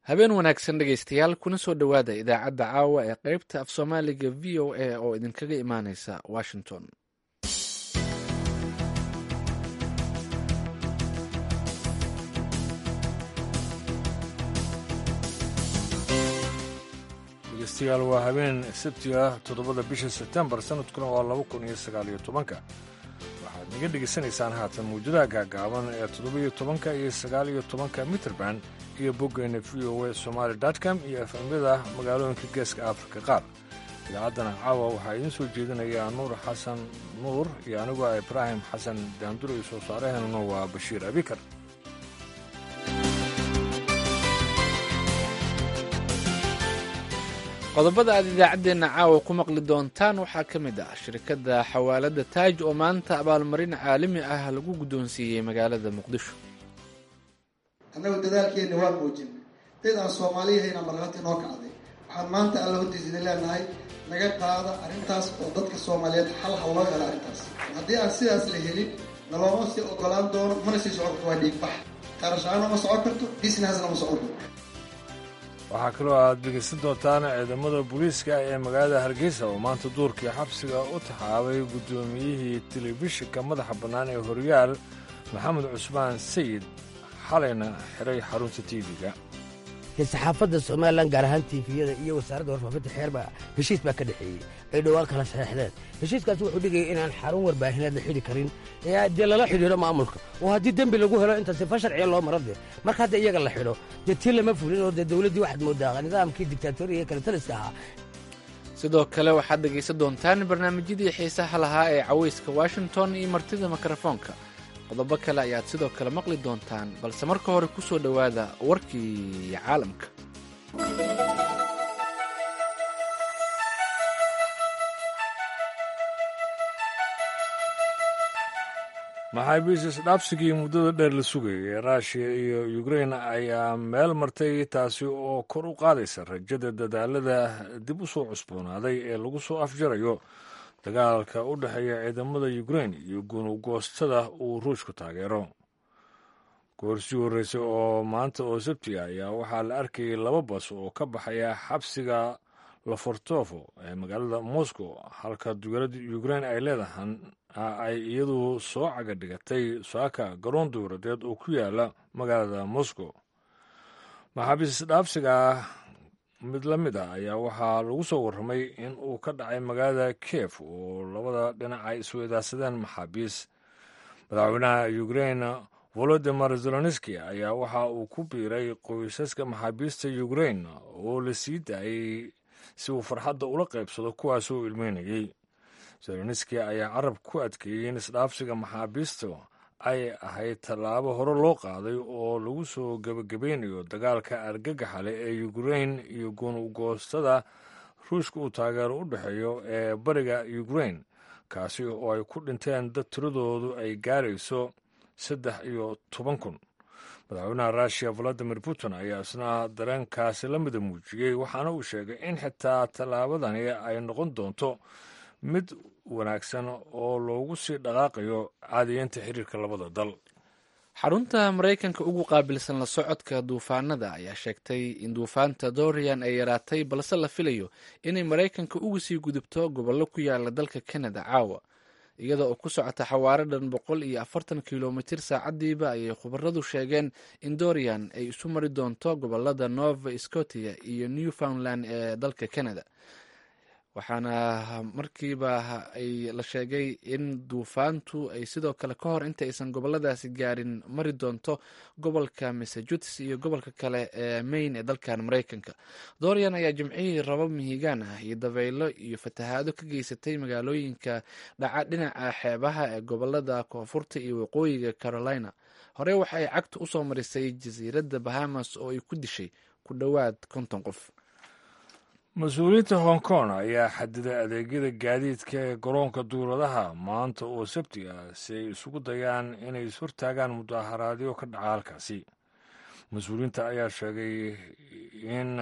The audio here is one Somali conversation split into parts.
habeen wanaagsan dhegaystayaal kuna soo dhowaada idaacadda caawa ee qaybta af soomaaliga v o a oo idinkaga imaaneysa washington dhegeystayaal waa habeen sabti ah toddobada bisha sebtembar sanadkuna waa laba kun iyo sagaaliyo tobanka waxaad naga dhegaysanaysaan haatan mawjadaha gaagaaban ee toddobiyo tobanka iyo sagaaliyo tobanka mitrband iyo boggeena v o a somaali com iyo efemyada magaalooyinka geeska afrika qaar idaacaddana caawa waxaa idiin soo jeedinayaa nuur xasan nuur iyo anigoo ah ibraahim xasan daanduro iyo soo saaraheenuna waa bashiir abikar qodobada aad idaacaddeenna caawa ku maqli doontaan waxaa ka mid ah shirkadda xawaaladda taaj oo maanta abaalmarin caalami ah lagu guddoonsiiyey magaalada muqdisho annagu dadaalkeenna waa muujin dad aan soomaaliyahayna markhaati noo kacday waxaan maanta alla hortiisa idin leenahay naga qaada arrintaas oo dadka soomaaliyeed xal ha loo helo arrintaas haddii aan sidaas la helin nalooma sii ogolaan doono mana sii socon karto waa dhiigbax qarashaana ma socon karto businessna ma socon karto waxaa kaloo aad dhegaysan doontaan ciidamada booliiska ee magaalada hargeysa oo maanta duurkii xabsiga u taxaabay guddoomiyihii telefishinka madaxa bannaan ee horyaal maxamed cusmaan sayid xalayna xiray xarunta tv-ga saxaafadda somalilan gaar ahaan tiifiyada iyo wasaaradda warfaafinta xeerba heshiis baa ka dhexeeyey ay dhowaan kala saxeexdeen heshiiskaas wuxuu dhigaya inaan xarun warbaahineed la xidhi karin dee lala xidhiidho maamulka oo haddii dembi lagu helo inta sifa sharciya loo maro dee marka hadda iyaga la xidho dee tii lama fulin oo dee dowladdii waxaad moodaa nidaamkii dictatoriga ee kale taliska ahaa sidoo kale waxaad dhegaysan doontaan barnaamijyadii xiisaha lahaa ee cawayska washington iyo martida mikrofoonka qodobo kale ayaad sidoo kale maqli doontaan balse marka hore ku soo dhowaada warkii caalamka maxaabiis isdhaabsigii muddada dheer la sugayay ee ruushiya iyo ukrein ayaa meel martay taasi oo kor u qaadaysa rajada dadaalada dib u soo cusboonaaday ee lagu soo afjarayo dagaalka u dhexeeya ciidamada ukrein iyo gunugoostada uu ruushku taageero goorsii horreysay oo maanta oo sabti ah ayaa waxaa la arkayay laba bas oo ka baxaya xabsiga lafortofo ee magaalada moscow halka dowladda ukrein ay leedahan ay iyadu soo caga dhigatay saaka garoon dowladeed oo ku yaala magaalada moscow maxaabiis dhaabsiga mid la mid ah ayaa waxaa lagu soo warramay in uu ka dhacay magaalada kiev oo labada dhinac ay isweydaarsadeen maxaabiis madaxweynaha ukrein volodimir zelonski ayaa waxa uu ku biiray qoysaska maxaabiista ukrein oo la sii daayey si uu farxadda ula qaybsado kuwaasoo ilmeynayey zelonski ayaa carab ku adkeeyey in isdhaafsiga maxaabiista ay ahayd tallaabo hore loo qaaday oo lagu soo gebagabeynayo dagaalka argagaxa leh ee ukrein iyo gunugoostada ruushka uu taageero u dhexeeyo ee bariga ukrein kaasi oo ay ku dhinteen dad tiradoodu ay gaarayso saddex iyo toban kun madaxweynaha ruushiya valadimir putin ayaa isna dareenkaasi la mida muujiyey waxaana uu sheegay in xitaa tallaabadani ay noqon doonto mid wanaagsan oo loogu sii dhaqaaqayo caadiyeynta xiriirka labada dal xarunta maraykanka ugu qaabilsan la socodka duufaanada ayaa sheegtay in duufaanta dorian ay yaraatay balse la filayo inay maraykanka uga sii gudubto gobollo ku yaala dalka canada caawa iyada oo ku socota xawaaro dhan boqol iyo afartan kilomitir saacadiiba ayay khubaradu sheegeen in dorian ay isu mari doonto gobolada nova scotia iyo newfoundland ee dalka canada waxaana markiiba ay la sheegay in duufaantu ay sidoo kale ka hor inta aysan goboladaasi gaarin mari doonto gobolka massachusetts iyo gobolka kale ee maine ee dalkan maraykanka dorian ayaa jimcihii rabab mihigaan ah iyo dabaylo iyo fatahaado ka geysatay magaalooyinka dhaca dhinaca xeebaha ee gobolada koonfurta iyo waqooyiga carolina hore waxa ay cagta usoo marisay jasiiradda bahamas oo ay ku dishay ku dhowaad konton qof mas-uuliyiinta hong kong ayaa xadiday adeegyada gaadiidka ee garoonka duuladaha maanta oo sabti ah si ay isugu dayaan inay ishortaagaan mudaharaadyo ka dhaca halkaasi mas-uuliyiinta ayaa sheegay in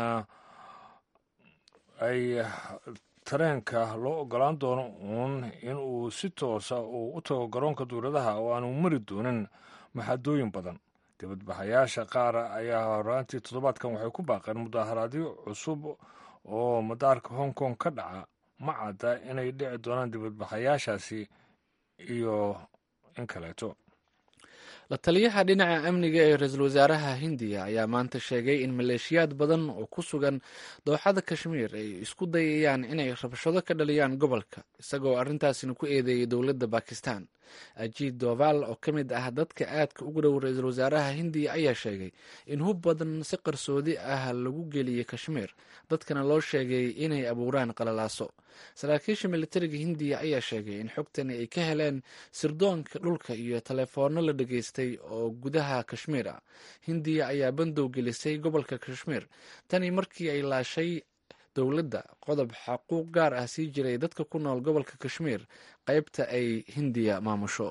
ay tareenka loo ogolaan doono uun in uu si toosa uu u tago garoonka duuladaha oo aanu mari doonin maxadooyin badan dibadbaxayaasha qaar ayaa horaantii toddobaadkan waxay ku baaqeen mudaharaadyo cusub oo madaarka hong kong ka dhaca ma cadda inay dhici doonaan dibadbaxayaashaasi iyo in kaleeto la taliyaha dhinaca amniga ee ra-iisul wasaaraha hindiya ayaa maanta sheegay in maleeshiyaad badan oo ku sugan dooxada kashmiir ay isku dayayaan inay rabshado ka dhaliyaan gobolka isagoo arrintaasina ku eedeeyay dowladda bakistan ajiid doval oo ka mid ah dadka aadka ugu dhow ra-iisul wasaaraha hindiya ayaa sheegay in hub badan si qarsoodi ah lagu geliyey kashmiir dadkana loo sheegay inay abuuraan qalalaaso saraakiisha militariga hindiya ayaa sheegay in xogtani ay ka heleen sirdoonka dhulka iyo taleefoonno la dhageystay oo gudaha kashmiir ah hindiya ayaa bandow gelisay gobolka kashmiir tani markii ay laashay dowladda qodob xaquuq gaar ah sii jiray dadka ku nool gobolka kashmiir qaybta ay hindiya maamusho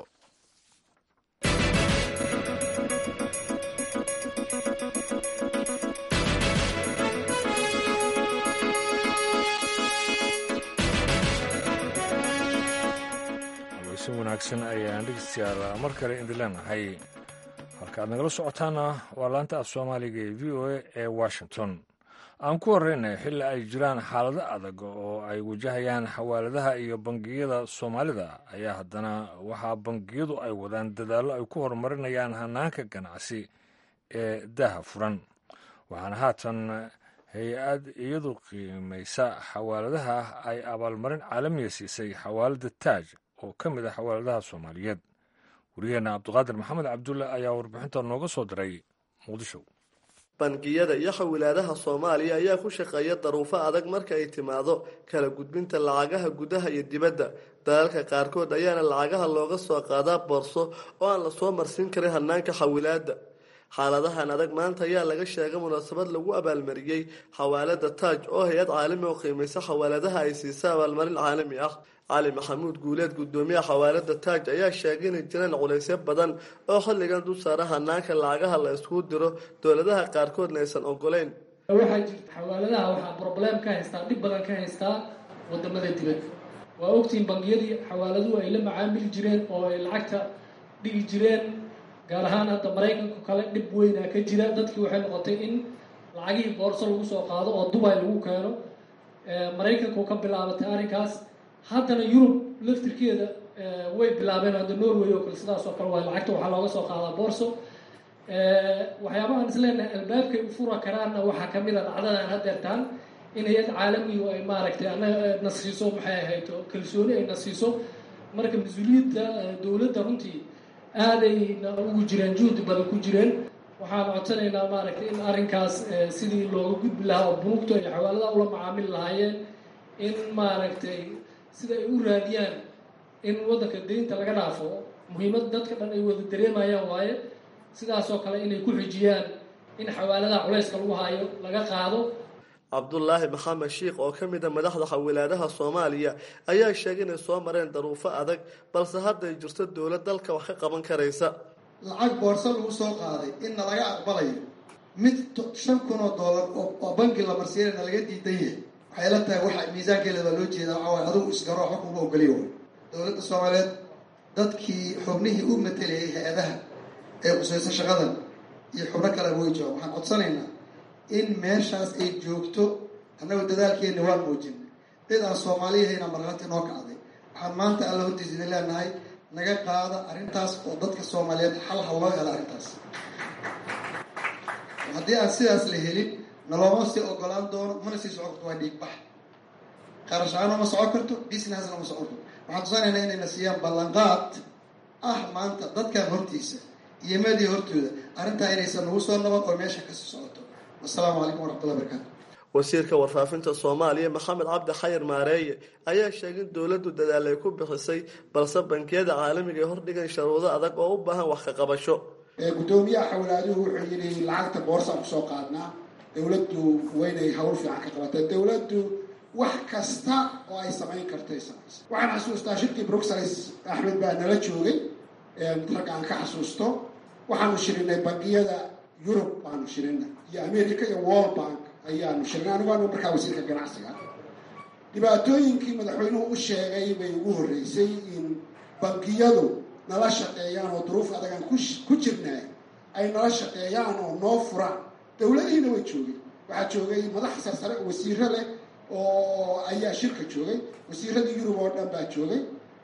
si wanaagsan ayaan dhegeystayaal mar kale idin leenahay halka aad nagala socotaana waa laanta af soomaaliga ee v o a ee washington aan ku horreynay xilli ay jiraan xaalado adag oo ay wajahayaan xawaaladaha iyo bangiyada soomaalida ayaa haddana waxaa bangiyadu ay wadaan dadaallo ay ku horumarinayaan hanaanka ganacsi ee daha furan waxaana haatan hay-ad iyadu qiimaysa xawaaladaha ay abaalmarin caalamiya siisay xawaalada taaj oo ka mid ah xawaaladaha soomaaliyeed wariyaheenna cabdiqaadir maxamed cabdulle ayaa warbixinta nooga soo diray muqdisho bangiyada iyo xawilaadaha soomaaliya ayaa ku shaqeeya daruufo adag marka ay timaado kala gudbinta lacagaha gudaha iyo dibadda dalalka qaarkood ayaana lacagaha looga soo qaadaa boorso oo aan lasoo marsiin karin hanaanka xawilaada xaaladahan adag maanta ayaa laga sheegay munaasabad lagu abaalmariyey xawaalada taaj oo hay-ad caalami oo qiimaysa xawaaladaha ay siisa abaalmarin caalami ah cali maxamuud guuleed gudoomiyaha xawaalada taaj ayaa sheegay inay jiraan culaysyo badan oo xilligan dul saara hanaanka lacagaha la iskugu diro dowladaha qaarkoodna aysan ogoleyn waxaa jirta xawaaladaha waxaa broblem ka haystaa dhib badan ka haystaa wadamada dibadda waa ogtiin bangiyadii xawaaladuhu ay la macaamili jireen oo ay lacagta dhigi jireen gaar ahaan hadda maraykanku kale dhib weynaa ka jira dadkii waxay noqotay in lacagihii boorso lagu soo qaado oo dubay lagu keeno maraykanku ka bilaabatay arrinkaas haddana yurub laftirkeeda way bilaabeen hadda norway oo kale sidaas oo kale waa lacagta waxaa looga soo qaadaa boorso waxyaabahaan isleenahay albaabkay u fura karaanna waxaa kamid a dhacdadan hadeertaan in hay-ad caalamigu ay maaragtay anaga na siiso maxay ahayd kalsooni ay na siiso marka mas-uuliyadda dowladda runtii aadayna ugu jireen juhdi badan ku jireen waxaan codsanaynaa maaragtay in arrinkaas sidii looga gudbi lahaa oo bunuugtu ay xawaaladaha ula macaamili lahaayeen in maaragtay sida ay u raadiyaan in waddanka deynta laga dhaafo muhiimad dadka dhan ay wada dareemayaan waaye sidaasoo kale inay ku xijiyaan in xawaaladaha culayska lagu haayo laga qaado cabdulaahi maxamed shiikh oo ka mid a madaxda xawilaadaha soomaaliya ayaa sheegay inay soo mareen daruufo adag balse hadda ay jirto dowlad dalka wax ka qaban karaysa lacag boorso lagu soo qaaday inna laga aqbalayo mid shan kun oo doolar oo bangi la marsiinayna laga diidan yahay waxay la tahay waxa miisaankeeda baa loo jeedaa waxaa waay adigu isgaro waxba kuma ogoliyo way dowladda soomaaliyeed dadkii xubnihii u matelayay hay-adaha ee qusayso shaqadan iyo xubno kaleba way joogaan waxaan codsanaynaa in meeshaas ay joogto annagu dadaalkeenna waan muujin cid aan soomaaliyahayna markhaati noo kacday waxaan maanta alla hortiis idin leenahay naga qaada arrintaas oo dadka soomaaliyeed xal ha loo helo arrintaas haddii aan sidaas la helin nalooma sii ogolaan doono mana sii socon karto waa dhiigbax qarashaano ma socon karto businessna ma socon karto waxaan tusanaynaa inayna siiyaan ballanqaad ah maanta dadkan hortiisa iyo meedii hortooda arrintaa inaysan nagu soo naban oo meesha kasii socoto wasalaamu calaykum waraxmatullahi barakaatu wasiirka warfaafinta soomaaliya maxamed cabdi xayir maareeye ayaa sheegay in dowladdu dadaal ay ku bixisay balse bankiyada caalamiga ay hordhigan sharuudo adag oo u baahan wax ka qabasho gudoomiyaha xawlaaduhu wuxuu yidhi lacagta boorsaa kusoo qaadnaa dowladdu waynay hawl fiican ka qabatay dowladdu wax kasta oo ay samayn kartay samaysa waxaan xasuustaa shirkii bruxelles axmed baa nala joogay rag aan ka xasuusto waxaanu shirinay bangiyada yurub baanu shirinay iyo america iyo world bank ayaanu shirinay anigu anu markaa wasiirka ganacsiga dhibaatooyinkii madaxweynuhu u sheegay bay ugu horreysay in bangiyadu nala shaqeeyaan oo duruuf adagaan ku jirnaay ay nala shaqeeyaan oo noo furaan dowladihiina way joogeen waxaa joogay madax sarsare wasiiro leh oo ayaa shirka joogay wasiiradii yurub oo dhan baa joogay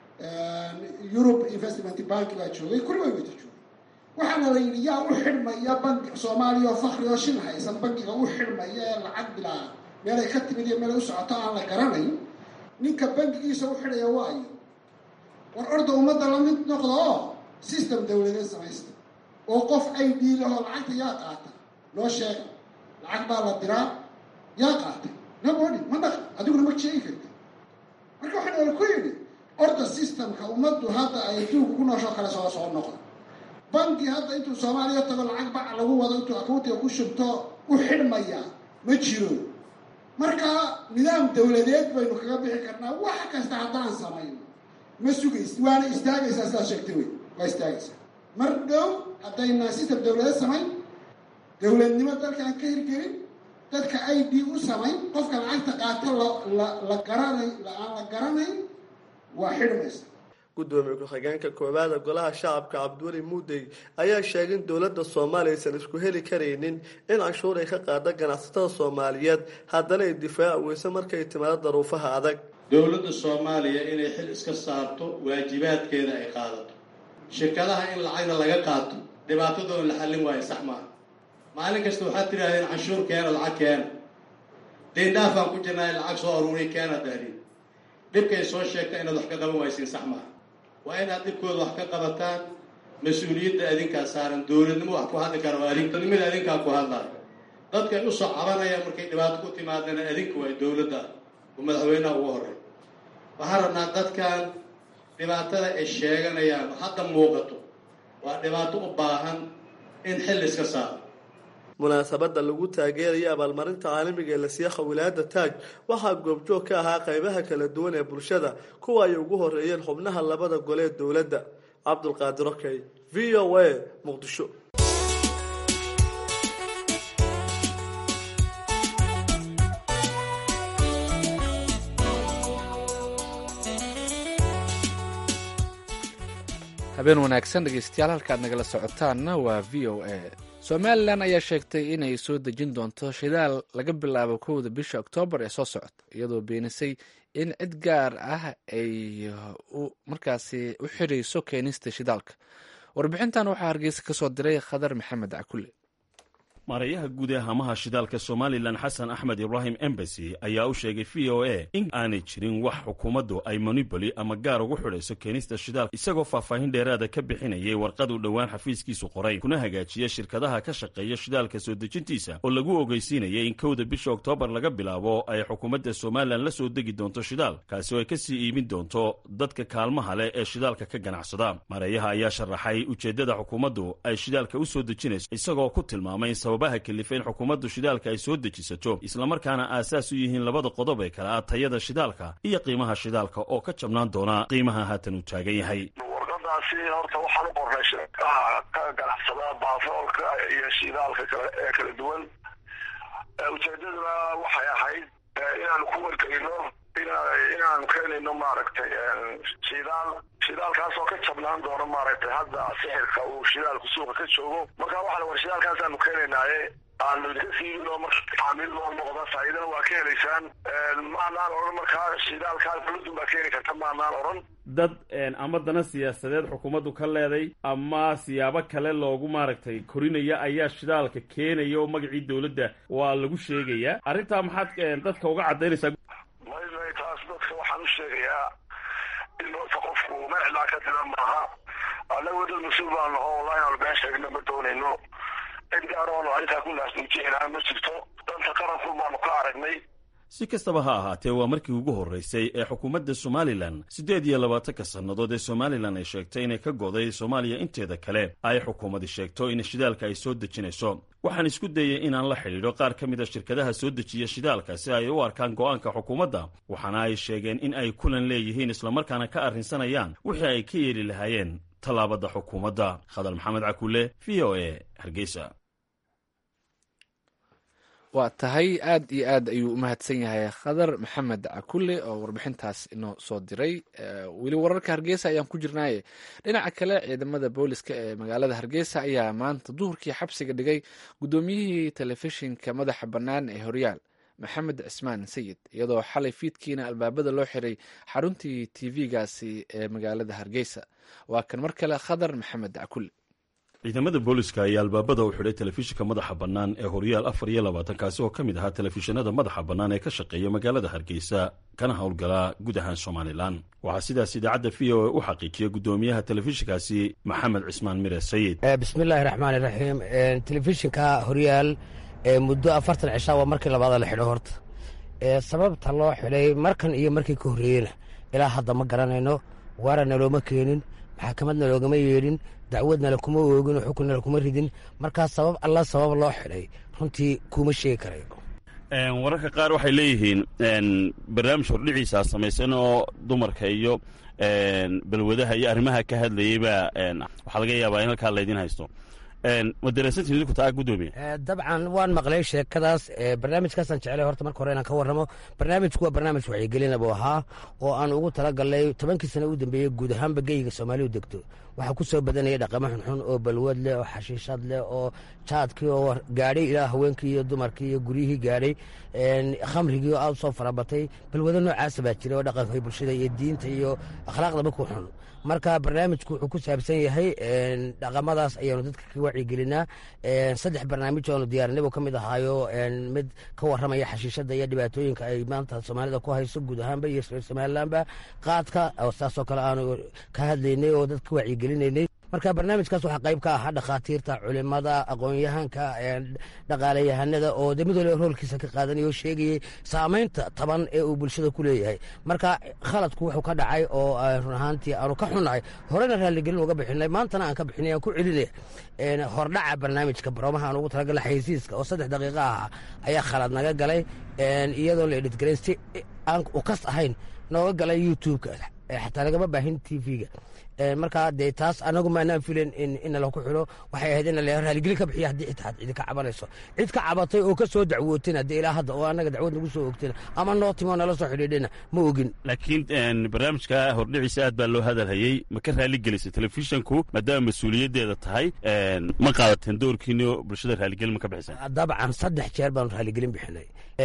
yurub investment bank baa joogay kulli way wada joogay waxaana la yidhi yaa u xidhmaya bangi soomaaliya oo fakri oo shin haysan bangiga u xidhmaya ee lacag bilaa meelay ka timid iyo meelay u socoto aan la garanayn ninka bangigiisa u xidhaya waayo war orda ummadda la mid noqda oo system dawladeed samaysta oo qof ay dhiilahoo lacagta yaa qaata noo sheega lacag baa la diraa yaa qaatay nabodi ma dhaqan adiguna ma sheegi karti marka waxaan ala ku yidhi orda systemka ummaddu hadda ay adduunka ku nooshoo kale soo soo noqda bangi hadda intuu soomaaliya tago lacag bac lagu wado intuu akountiga ku shubto u xidhmaya ma jiro marka nidaam dawladeed baynu kaga bixi karnaa wax kasta haddaan samayno ma sugays waana istaagaysaa sidaad sheegtay wey waa istaagaysaa mar dhow haddayna system dawladeed samayn dawladnimo dalkaan ka hirgelin dadka i d u samayn qofka lacagta qaato la la garanay aan la garanayn waa xidhmaysa gudoomiye ku-xigeenka koowaada golaha shacabka cabdiweli muudey ayaa sheegay in dowladda soomaaliya aysan isku heli karaynin in canshuur ay ka qaada ganacsatada soomaaliyeed haddana ay difaaci weyso markay timaado daruufaha adag dowladda soomaaliya inay xil iska saarto waajibaadkeeda ay qaadato shirkadaha in lacagna laga qaato dhibaatadoon la xallin waayo sax maaha maalin kasta waxaad tidhahdeen canshuur keena lacag keena deendhaafaan ku jirnaa lacag soo aruuriy keena dahdin dhibkay soo sheegta inaad wax ka qaban waysiin sax maaha waa inaad dhibkooda wax ka qabataan mas-uuliyadda adinkaa saaran dowladnimo wax ku hadli kara waa adinimada adinkaa ku hadlaayo dadkay u soo cabanayaan markay dhibaato ku timaadana adinka waay dowladda oo madaxweynaha ugu horey waxaan rabnaa dadkan dhibaatada ay sheeganayaan hadda muuqato waa dhibaato u baahan in xil iska saaro munaasabadda lagu taageeraya abaalmarinta caalamiga ee la siiya khawilaada taaj waxaa goobjoog ka ahaa qaybaha kala duwan ee bulshada kuwa ay ugu horeeyeen xubnaha labada gole ee dowladda cabdulqaadir okey v o a muqdisho habeen wanaagsan dhegeystayaal halkaad nagala socotaanna waa v o a somalilan ayaa sheegtay inay soo dejin doonto shidaal laga bilaabo kowda bisha oktoobar ee soo socota iyadoo beenisay in cid gaar ah ay markaasi u xirayso keenista shidaalka warbixintan waxaa hargeysa ka soo diray khadar maxamed cakule maareeyaha guud ee hamaha shidaalka somalilan xasan axmed ibraahim embasy ayaa u sheegay v o a in aanay jirin wax xukuumaddu ay moniboli ama gaar ugu xidhayso keenista shidaalka isagoo faahfaahin dheeraada ka bixinayay warqad uu dhowaan xafiiskiisu qoray kuna hagaajiya shirkadaha ka shaqeeya shidaalka soo dejintiisa oo lagu ogeysiinayay in kowda bisha oktoobar laga bilaabo ay xukuumadda somalilan la soo degi doonto shidaal kaasi oo ay ka sii iibin doonto dadka kaalmaha leh ee shidaalka ka ganacsada maareeyaha ayaa sharaxay ujeeddada xukuumaddu ay shidaalka u soo dejinayso isagoo ku tilmaamay baha kalifayn xukuumaddu shidaalka ay soo dejisato islamarkaana aasaas u yihiin labada qodob ee kale ah tayada shidaalka iyo qiimaha shidaalka oo ka jabnaan doona qiimaha haatan uu taagan yahay warqadaasi horta waxaan u qornay shirkaha ka ganacsada baafoolka iyo shidaalka kale ee kala duwan ujeedaduna waxay ahayd inaanu ku wargelino inaanu keenayno maaragtay shidaal shidaalkaasoo ka jabnaan doono maaragtay hadda sixirka uu shidaalku suuqa ka joogo marka waxaa war shidaalkaasaanu keenaynaaye aanu idinka siibino marka taamiil loo noqda faa'iidana waa ka helaysaan maanaan odhan markaa shidaalkaa dowladdu baa keeni karta maanaan odhan dad ama dana siyaasadeed xukuumaddu ka leeday ama siyaabo kale loogu maaragtay korinaya ayaa shidaalka keenaya oo magacii dowladda waa lagu sheegayaa arrintaa maxaad dadka uga caddaynaysaa may may taas dadka waxaan u sheegayaa in horta qofku magacilaa ka dira maaha annagu dad mas-uul baan naho wallahi aanu been sheegna ma doonayno cid gaaroonu arrintaa ku naasnuujinaa ma jirto danta qaranku baanu ka aragnay si kastaba ha ahaatee waa markii ugu horraysay ee xukuumadda somalilan siddeed iyo labaatanka sannadood ee somalilan ay sheegtay inay ka goday soomaaliya inteeda kale ay xukuumadi sheegto in shidaalka ay soo dejinayso waxaan isku dayay inaan la xidhiidho qaar ka mid a shirkadaha soo dejiya shidaalka si ay u arkaan go'aanka xukuumadda waxaana ay sheegeen in ay kulan leeyihiin islamarkaana ka arrinsanayaan wixii ay ka yeeli lahaayeen tallaabadda xukuumadda khadar maxamed cakule v o a hargeysa waa tahay aad iyo aad ayuu u mahadsan yahay khadar maxamed cakule oo warbixintaas inoo soo diray weli wararka hargeysa ayaan ku jirnaaye dhinaca kale ciidamada booliska ee magaalada hargeysa ayaa maanta duhurkii xabsiga dhigay guddoomiyihii telefishinka madaxa bannaan ee horyaal maxamed cismaan sayid iyadoo xalay fiidkiina albaabada loo xiray xaruntii tv-gaasi ee magaalada hargeysa waa kan mar kale khadar maxamed cakule ciidamada booliska ayaa albaabada u xidhay telefishinka madaxa bannaan ee horyaal afar iyo labaatan kaasi oo ka mid ahaa telefishinada madaxa bannaan ee ka shaqeeya magaalada hargeysa kana howlgalaa guud ahaan somalilan waxaa sidaas idaacadda v o a u xaqiijiyay guddoomiyaha telefishinkaasi maxamed cismaan mire sayid bismillaahi raxmaan iraxiim telefishinka horyaal muddo afartan cishaa waa markii labaada la xidho horta sababta loo xidhay markan iyo markii ka horreeyena ilaa hadda ma garanayno waarana looma keenin maxakamadna loogama yeedhin dacwadna lakuma oogin oo xukunna lakuma ridin markaa sabab alla sabab loo xidhay runtii kuma sheegi karayo wararka qaar waxay leeyihiin barnaamij hordhiciisa samaysan oo dumarka iyo balwadaha iyo arrimaha ka hadlayeyba waxaa laga yaabaa in halkaa laydin haysto ma dareensantiin idinku taa guddoomiye dabcan waan maqlay sheekadaas barnaamijkaasaan jeclay horta marka hore inaan ka warramo barnaamijku waa barnaamij wacyigelina buu ahaa oo aan ugu talagalnay tobankii sana u dambeeyey guud ahaanba geyga soomaalidu degto waxaa ku soo badanaya dhaqamo xunxun oo balwad leh oo xashiishad leh oo jaadkii oo gaadhay ilaa haweenkii iyo dumarkii iyo guryihii gaadhay khamrigii oo aad usoo farabatay balwado noocaasa baa jira oo dhaqanka bulshada iyo diinta iyo akhlaaqdaba ku xun marka barnaamijku wuxuu ku saabsan yahay dhaqamadaas ayaanu dadka ka wacyigelinaa saddex barnaamij oonu diyaarinay buu ka mid ahaayo mid ka warramaya xashiishada iyo dhibaatooyinka ay maanta soomaalida ku hayso guud ahaanba iyo reer somalilanba qaadka saasoo kale aanu ka hadlaynay oo dadka ka wacyigelinaynay marka barnaamijkaas waxaa qayb ka ahaa dhakhaatiirta culimada aqoon-yahanka dhaqaalayahanada oo de mid waliba roolkiisa ka qaadanaya oo sheegayay saamaynta taban ee uu bulshada ku leeyahay marka khaladku wuxuu ka dhacay oo run ahaantii aanu ka xunnahay horena raalligelin uga bixinay maantana aan ka bixinay aan ku celinaya hordhaca barnaamijka baroomaha aan ugu talagala xaysiiska oo saddex daqiiqa ahaa ayaa khalad naga galay iyadoo la edhitgarayn si aan ukas ahayn nooga galay youtube-ka xataa nagama baahin t v-ga markaa dee taas anagu maanaan filen in laku xidho waxay ahayd in raaligelin ka bixiya haddii xitaa cidi ka cabanayso cid ka cabatay oo ka soo dacwootayna dee ilaa hadda oo annaga dacwad nagu soo ogtayna ama noo timo nala soo xidhiidhayna ma ogin laakiin barnaamijka hordhiciisa aad baa loo hadalhayey ma ka raaligelisay telefishinku maadaama mas-uuliyaddeeda tahay ma qaadateen doorkiinio bulshada raaligelin ma ka bixiseen dabcan saddex jeer baanu raaligelin bixinay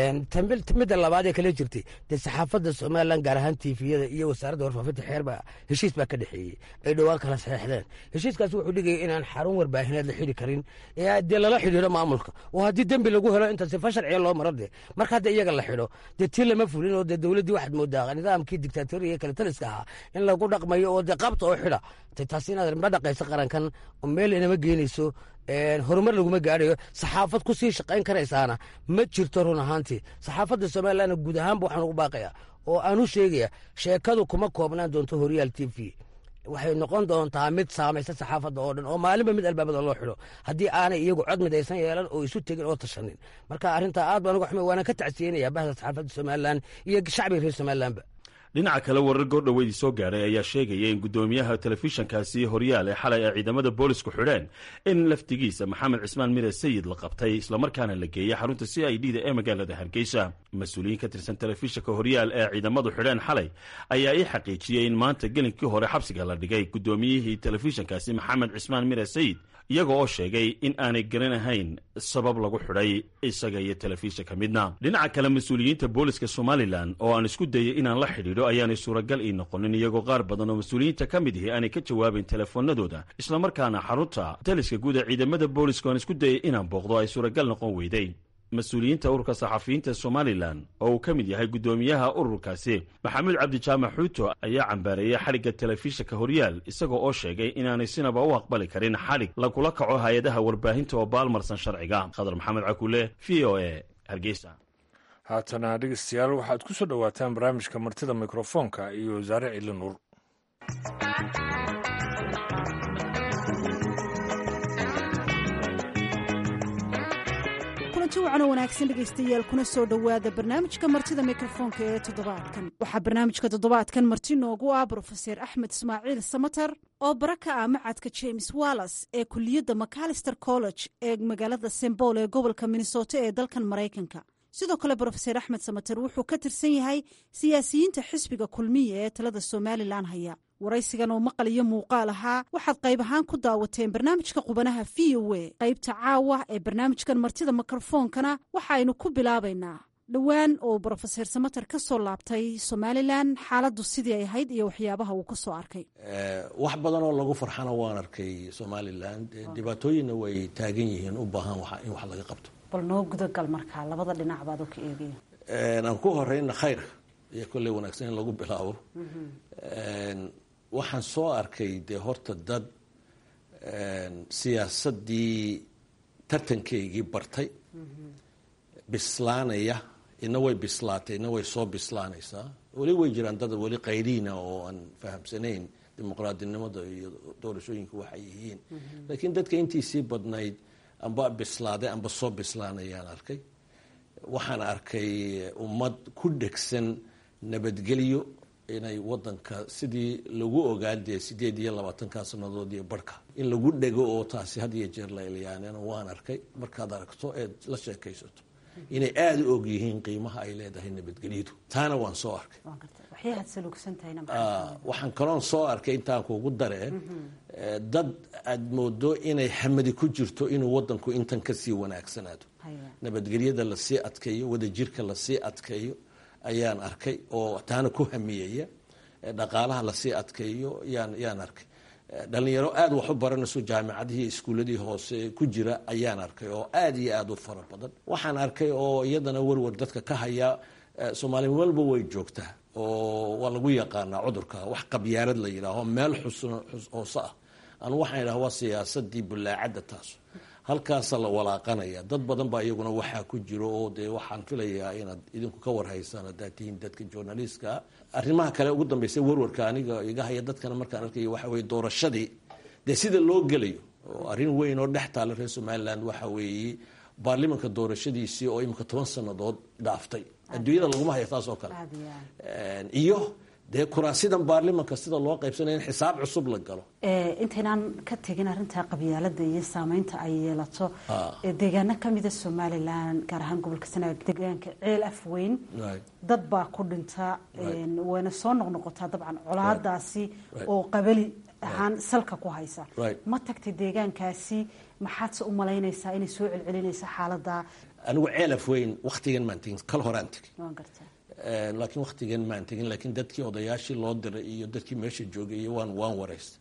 midda labaad ee kale jirtay dee saxaafadda somalilan gaar ahaan tiifiyada iyo wasaaradda warfaafinta xeerba heshiis baa ka dhexeeyey ay dhowaan kala saxeexdeen heshiiskaasi wuxuu dhigaya inaan xarun warbaahineed la xidhi karin dee lala xidhiidho maamulka oo haddii dembi lagu helo inta sifa sharciya loo maro dee marka hadda iyaga la xidho dee tii lama fulin oo dee dowladdii waxaad moodaa nidaamkii dictatoriga kale taliska ahaa in lagu dhaqmayo oo dee qabta oo xidha taasi inaad ma dhaqayso qarankan oo meel inama geenayso horumar laguma gaadhayo saxaafad ku sii shaqayn karaysaana ma jirto run ahaantii saxaafadda somalilanna guud ahaanba waxaan ugu baaqaya oo aan u sheegaya sheekadu kuma koobnaan doonto horyaal t v waxay noqon doontaa mid saamaysa saxaafadda oo dhan oo maalinba mid albaabada loo xidho haddii aanay iyagu cod midaysan yeelan oo isu tegin oo tashanin marka arrintaa aad baan uga xumay waana ka tacsiyenaya bahda saxaafadda somalilan iyo shacbiga reer somalilanba dhinaca kale warar goordhoweydii soo gaadhay ayaa sheegaya in guddoomiyaha telefishinkaasi horyaal ee xalay ay ciidamada boolisku xidheen in laftigiisa maxamed cismaan mire sayid la qabtay islamarkaana la geeyey xarunta c i d da ee magaalada hargeysa mas-uuliyiin ka tirsan telefishinka horyaal ee ciidamadu xidheen xalay ayaa ii xaqiijiyey in maanta gelinkii hore xabsiga la dhigay guddoomiyihii telefishinkaasi maxamed cismaan mire sayid iyaga oo sheegay in aanay garanahayn sabab lagu xidhay isaga iyo telefishinka midna dhinaca kale mas-uuliyiinta booliska somalilan oo aan isku dayay inaan la xidhiidho ayaanay suuragal ii noqonin iyagoo qaar badan oo mas-uuliyiinta ka mid ihi aanay ka jawaabayn telefoonadooda islamarkaana xarunta taliska guud ee ciidamada booliska aan isku dayay inaan booqdo ay suuragal noqon weyday mas-uuliyiinta ururka saxafiyiinta somalilan oo uu ka mid yahay guddoomiyaha ururkaasi maxamuud cabdijaamac xuuto ayaa cambaareeyey xadhigga telefishinka horyaal isaga oo sheegay inaanay sinaba u aqbali karin xadhig lagula kaco hay-adaha warbaahinta oo baalmarsan sharciga khadar maxamed cakule v o e hargeysa haatana dhegeystayaal waxaad ku soo dhowaataan barnaamijka martida mikrofoonka iyo wasaare cili nuur kulanti wacanoo wanaagsan dhegaystayaal kuna soo dhowaada barnaamijka martida mikrofoonka ee toddobaadkan waxaa barnaamijka toddobaadkan marti noogu ah brofeser axmed ismaaciil samater oo bara ka ah macadka james wallas ee kuliyadda macalister college ee magaalada sembol ee gobolka minnesota ee dalkan maraykanka sidoo kale brofeser axmed samater wuxuu ka tirsan yahay siyaasiyiinta xisbiga kulmiya ee talada somalilan haya waraysigan oo maqal iyo muuqaal ahaa waxaad qayb ahaan ku daawateen barnaamijka qubanaha v o a qaybta caawa ee barnaamijkan martida mikrofoonkana waxaaynu ku bilaabaynaa dhowaan oo brofeser samater ka soo laabtay somalilan xaaladdu sidii ay ahayd iyo waxyaabaha uu ka soo arkay wax badan oo lagu farxana waan arkay somalilan dhibaatooyinna way taagan yihiin u baahan in wax laga qabto bal noo gudagal markaa labada dhinac baad u ka eegaya aan ku horeyna khayrka iyo kolley wanaagsan in lagu bilaabo waxaan soo arkay dee horta dad siyaasaddii tartankeygii bartay bislaanaya ina way bislaatay ina way soo bislaanaysaa weli way jiraan dad weli qayriina oo aan fahamsanayn dimuqraadinimada iyo doorashooyinka waxay yihiin laakiin dadka intiisii badnayd amba bislaaday amba soo bislaanayaan arkay waxaan arkay ummad ku dhegsan nabadgelyo inay wadanka sidii lagu ogaan dee sideed iyo labaatanka sanadood iyo barhka in lagu dhego oo taasi had iyo jeer la ilyaanena waan arkay markaad aragto eed la sheekaysato inay aada u og yihiin qiimaha ay leedahay nabadgelyadu taana waan soo arkay waxaan kaloon soo arkay intaan kugu daree dad aad moodo inay hamadi ku jirto inuu wadanku intan kasii wanaagsanaado nabadgelyada lasii adkeeyo wadajirka lasii adkeeyo ayaan arkay oo taana ku hamiyaya dhaqaalaha lasii adkeeyo yaan yaan arkay dhalinyaro aada wax u baranayso jaamicadihii iskuuladii hoose ku jira ayaan arkay oo aada iyo aada u fara badan waxaan arkay oo iyadana warwar dadka ka haya soomaali walba way joogtaa oo waa lagu yaqaanaa cudurka wax qabyaalad la yidhaaho meel xusn hoose ah anu waxaan idhaha waa siyaasadii bulaacadda taas halkaasa la walaaqanaya dad badan baa iyaguna waxaa ku jiro oo dee waxaan filayaa inaad idinku ka warhaysaan haddaad tihiin dadka journalistka arrimaha kale ugu dambeysay warwarka aniga iga haya dadkana markaan arkayo waxa weye doorashadii dee sida loo gelayo oo arrin weyn oo dhex taala reer somaliland waxa weeye baarlimanka doorashadiisii oo imika toban sannadood dhaaftay adduunyada laguma haya taas oo kale iyo dee kuraasidan baarlimanka sida loo qaybsanaya in xisaab cusub la galo intaynaan ka tegin arrinta qabyaalada iyo saameynta ay yeelato deegaano kamida somalilan gaar ahaan gobolka sanaag deegaanka ceel afweyn dad baa ku dhinta wayna soo noqnoqotaa dabcan colaadaasi oo qabali ahaan salka ku haysa ma tagtay deegaankaasi maxaadse u malaynaysaa inay soo celcelinaysa xaalada anigu ceel afweyn waktigan maan tegin kal horaan tegin laakiin waktigan maan tegin laakiin dadkii odayaashii loo diray iyo dadkii meesha joogay iyo waan waan waraystay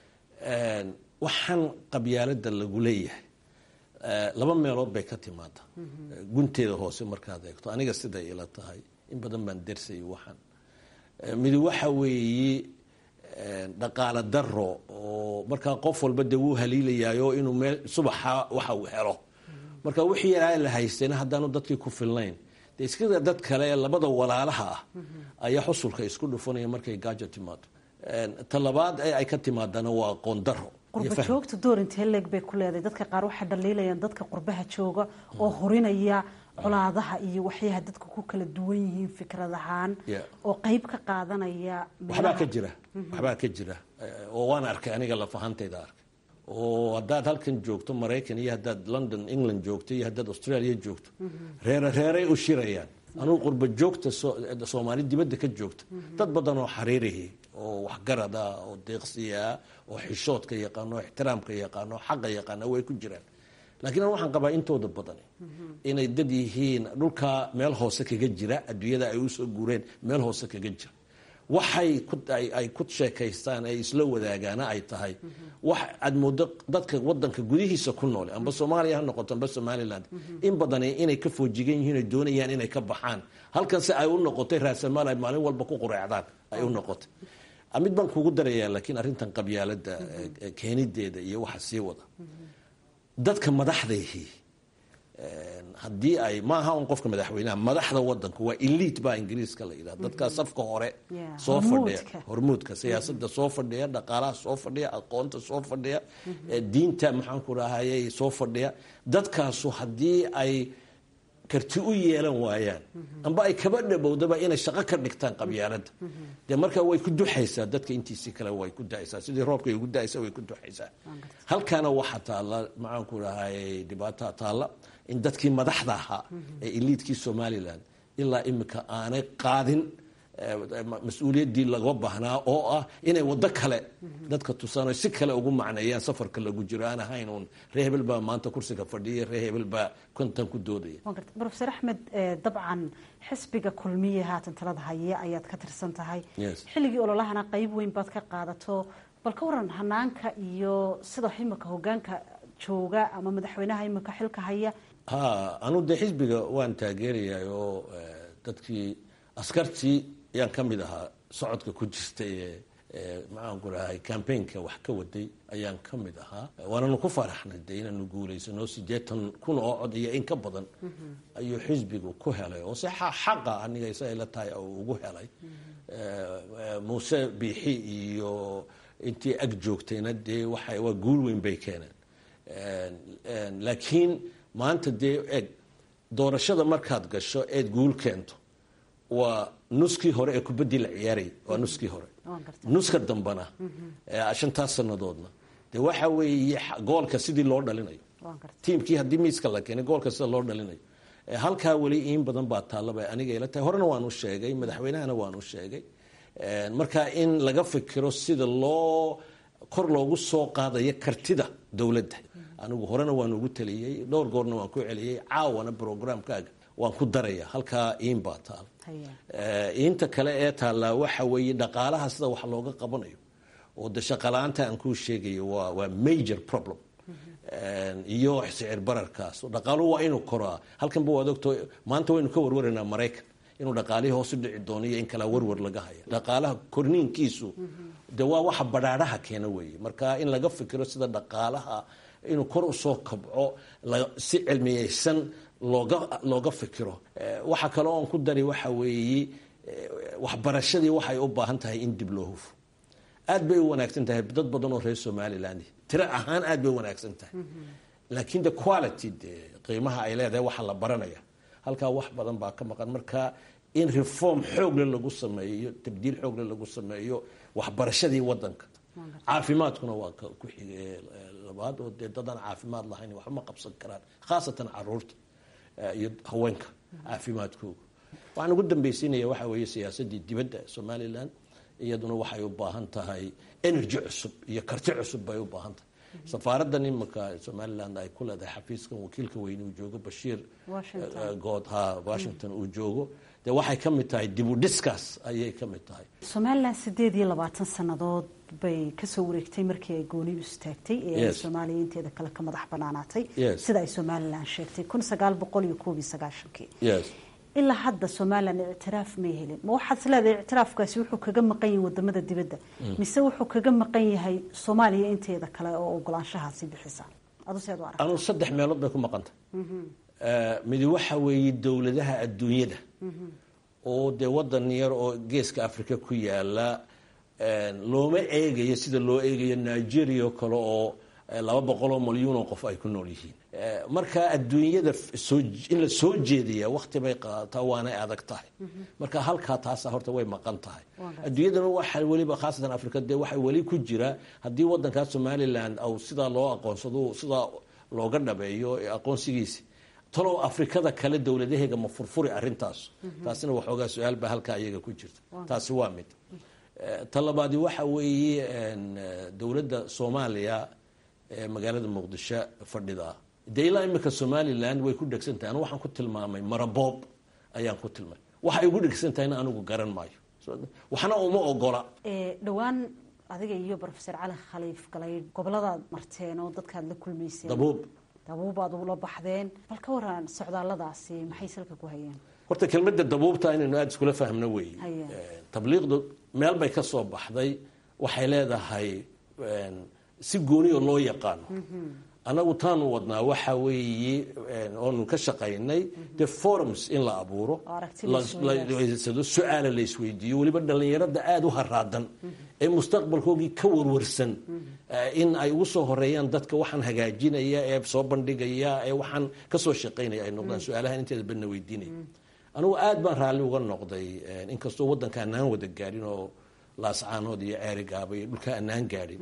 waxaan qabyaalada lagu leeyahay laba meelood bay ka timaada gunteeda hoose markaad eegto aniga siday ila tahay in badan baan dersayay waxaan midi waxa weeye dhaqaale daro oo markaa qof walba dee wuu haliilayaayo inuu meel subaxa waxa uu helo marka wixii yaraa la haystayna haddaanu dadkii ku filnayn de iskada dad kale ee labada walaalaha ah ayaa xusulka isku dhufanaya markay gaajo timaado talabaad ee ay ka timaadana waa qoondaro qurba joogta door intee leeg bay ku leedahay dadka qaar waxay dhaliilayaan dadka qurbaha jooga oo horinaya colaadaha iyo waxyaha dadka ku kala duwan yihiin fikrad ahaan oo qeyb ka qaadanaya waxbaa ka jira waxbaa ka jira oo waan arkay aniga lafahantayda arkay oo haddaad halkan joogto maraykan iyo haddaad london england joogto iyo haddaad australia joogto reere reeray u shirayaan anugu qurba joogta soomaali dibadda ka joogta dad badan oo xariirihi oo waxgarada oo deeqsiya oo xishoodka yaqaano oo ixtiraamka yaqaano oo xaqa yaqaana way ku jiraan laakiin an waxaan qabaa intooda badan inay dad yihiin dhulka meel hoose kaga jira adduunyada ay usoo guureen meel hoose kaga jira waxay ay ku sheekaystaan ay isla wadaagaana ay tahay wax aad moodo dadka wadanka gudihiisa ku noole amba soomaaliya ha noqoto amba somaliland in badan inay ka foojigan yihiin ay doonayaan inay ka baxaan halkanse ay u noqotay raasamaal ay maalin walba ku qureecdaan ay u noqotay mid baan kugu darayaa laakiin arrintan qabyaalada keenideeda iyo waxa sii wada dadka madaxdayhi haddii ay maaha un qofka madaxweynaha madaxda wadanku waa elite baa ingiriiska la yidhaha dadkaa safka hore soo fadhiya hormuudka siyaasada soo fadhiya dhaqaalaha soo fadhiya aqoonta soo fadhiya diinta maxaanku rahayay soo fadhiya dadkaasu haddii ay karti u yeelan waayaan amba ay kaba dhabowdaba inay shaqo ka dhigtaan qabyaaladda dee marka way ku duxaysaa dadka intiisii kale way ku daysaa sidii roobka ay ugu daysa way ku duxaysaa halkaana waxaa taalla maxaanku dhahay dhibaataa taalla in dadkii madaxda ahaa ee iliidkii somalilan ilaa imika aanay qaadin mas-uuliyaddii laga baahnaa oo ah inay waddo kale dadka tusaan si kale ugu macneeyaan safarka lagu jiro aan ahayn uun ree hebel baa maanta kursiga fadhiya ree hebel baa kontan ku doodaya rofeor axmed dabcan xisbiga kulmiye haatan talada haye ayaad ka tirsan tahay xilligii ololahana qeyb weyn baad ka qaadato bal ka waran hanaanka iyo sida imika hogaanka jooga ama madaxweynaha imika xilka haya ha anu dee xisbiga waan taageerayaa oo dadkii askartii ayaan ka mid ahaa socodka ku jirtay ee maxaanku dhahay cambaynka wax ka waday ayaan ka mid ahaa waananu ku faraxnay de inaanu guulaysano siddeetan kun oo cod iyo in ka badan ayuu xisbigu ku helay oo si xaqa aniga isagay la tahay ugu helay muuse biixi iyo intii ag joogtayna dee waxa waa guul weyn bay keeneen laakiin maanta dee eg doorashada markaad gasho eed guul keento waa nuskii hore ee kubaddii la ciyaarayay waa nuskii hore nuska dambana shantaas sannadoodna dee waxa weeye goolka sidii loo dhalinayo tiimkii haddii miiska la keenay goolka sida loo dhalinayo halkaa weli in badan baa taallaba aniga ila tahay horena waanu sheegay madaxweynahana waanu sheegay marka in laga fikiro sida loo kor loogu soo qaadayo kartida dowladda anigu horena waan ugu taliyey dhowr goorna waan ku celiyey caawana brograamkaaga waan ku daraya halkaa iin baa taal iinta kale ee taallaa waxa weeye dhaqaalaha sida wax looga qabanayo oo de shaqala-aanta aan kuu sheegayo waa waa major problem iyo sicir bararkaas dhaqaaluhu waa inuu koraa halkanba waad ogto maanta waynu ka warwaraynaa maraykan inuu dhaqaalihii hoos u dhici doono iyo in kalaa warwar laga haya dhaqaalaha korniinkiisu de waa waxa badhaadhaha keena weeye marka in laga fikiro sida dhaqaalaha inuu kor usoo kabco si cilmiyeysan looga looga fikiro waxa kale oon ku dari waxa weeye waxbarashadii waxay u baahan tahay in dib loo hufo aad bay u wanaagsan tahay dad badan oo reer somaliland tiro ahaan aad bay u wanaagsan tahay laakiin de quality de qiimaha ay leedahay waxa la baranaya halkaa wax badan baa ka maqan marka in reform xoogle lagu sameeyo tabdiil xoogle lagu sameeyo waxbarashadii wadanka caafimaadkuna waa ku xige labaad oo dee dadaan caafimaad lahayn waxba ma qabsan karaan khaasatan caruurta iyo haweenka caafimaadkooga waxaan ugu dambaysiinaya waxa weeye siyaasadii dibadda somalilan iyaduna waxay u baahan tahay energy cusub iyo karti cusub bay u baahan tahay safaaradan imika somaliland ay ku leedahay xafiiskan wakiilka weyne uu joogo bashiir good ha washington uu joogo dee waxay ka mid tahay dib u dhiskaas ayay ka mid tahay somalilan sideed iyo labaatan sannadood bay kasoo wareegtay markii ay goonidu istaagtay ee ay soomaaliya inteeda kale ka madax banaanaatay sida ay somalilan sheegtay kun sagaal boqol iyo koob iyo sagaashankii ilaa hadda somalilan ictiraaf may helin ma waxaad isleedahay ictiraafkaasi wuxuu kaga maqan yahay wadamada dibadda mise wuxuu kaga maqan yahay soomaaliya inteeda kale oo ogolaanshahaasi bixisa aduseed arag anu saddex meelood bay ku maqantay midi waxa weeye dowladaha adduunyada oo dee wadan yar oo geeska africa ku yaala looma eegayo sida loo eegayo nigeria oo kale oo laba boqoloo malyuun oo qof ay ku nool yihiin marka adduunyada in la soo jeediya wakti bay qaadataa waanay adag tahay marka halkaa taasa horta way maqan tahay adduunyadana waxa weliba khaasatan africa dee waxaa weli ku jira haddii wadankaa somaliland au sidaa loo aqoonsado sidaa looga dhabeeyo aqoonsigiisi talow afrikada kale dowladaheega ma furfuri arintaas taasina waxoogaa su-aal baa halkaa iyaga ku jirta taasi waa mid ta labaadi waxa weeye dowladda soomaaliya ee magaalada muqdisho fadhida dee ilaa imika somaliland way ku dhegsan tahay anu waxaan ku tilmaamay maraboob ayaan ku tilmaamay waxay ugu dhegsan tahayna anigu garan maayo waxna uma ogola dhowaan adiga iyo rofeor cali khaliif galay goboladaad marteen oo dadkaad la kulmayseen dabuub dabuubaad ula baxdeen bal ka waran socdaalladaasi maxay salka ku hayeen horta kelmadda dabuubta inaynu aada iskula fahmno weeye tabliiqdu meel bay ka soo baxday waxay leedahay si gooniyo loo yaqaano annagu taanu wadnaa waxa weeye oonu ka shaqaynay de forums in la abuuro lasado su-aala la isweydiiyo weliba dhallinyarada aada u haraadan ee mustaqbalkoogii ka warwarsan in ay ugu soo horeeyaan dadka waxaan hagaajinaya ee soo bandhigaya ee waxaan kasoo shaqaynaya ay noqdaan su-aalahan inteeda badna weydiinaya anigu aad baan raalli uga noqday inkastoo waddanka anaan wada gaadhin oo laascaanood iyo ceerigaaba iyo dhulka anaan gaadhin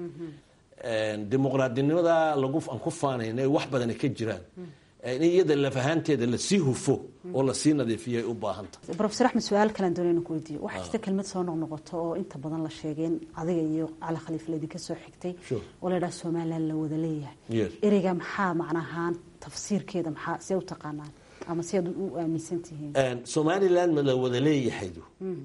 dimuqraadinimada lagu aan ku faanayna wax badana ka jiraan in iyada lafahaanteeda lasii hufo oo lasii nadiifiyo ay u baahan tahay rofesor axmed su-aal kalaan doonay inaan ku weydiiyo waxaa jirta kelmad soo noqnoqoto oo inta badan la sheegeen adiga iyo cali khaliif laydinka soo xigtay oo la yidhaha somaliland la wada leeyahay ereyga maxaa macnahaan tafsiirkeeda maxaa see u taqaanaan ama si aad u aaminsan tihiin somaliland ma la wada leeyahaydu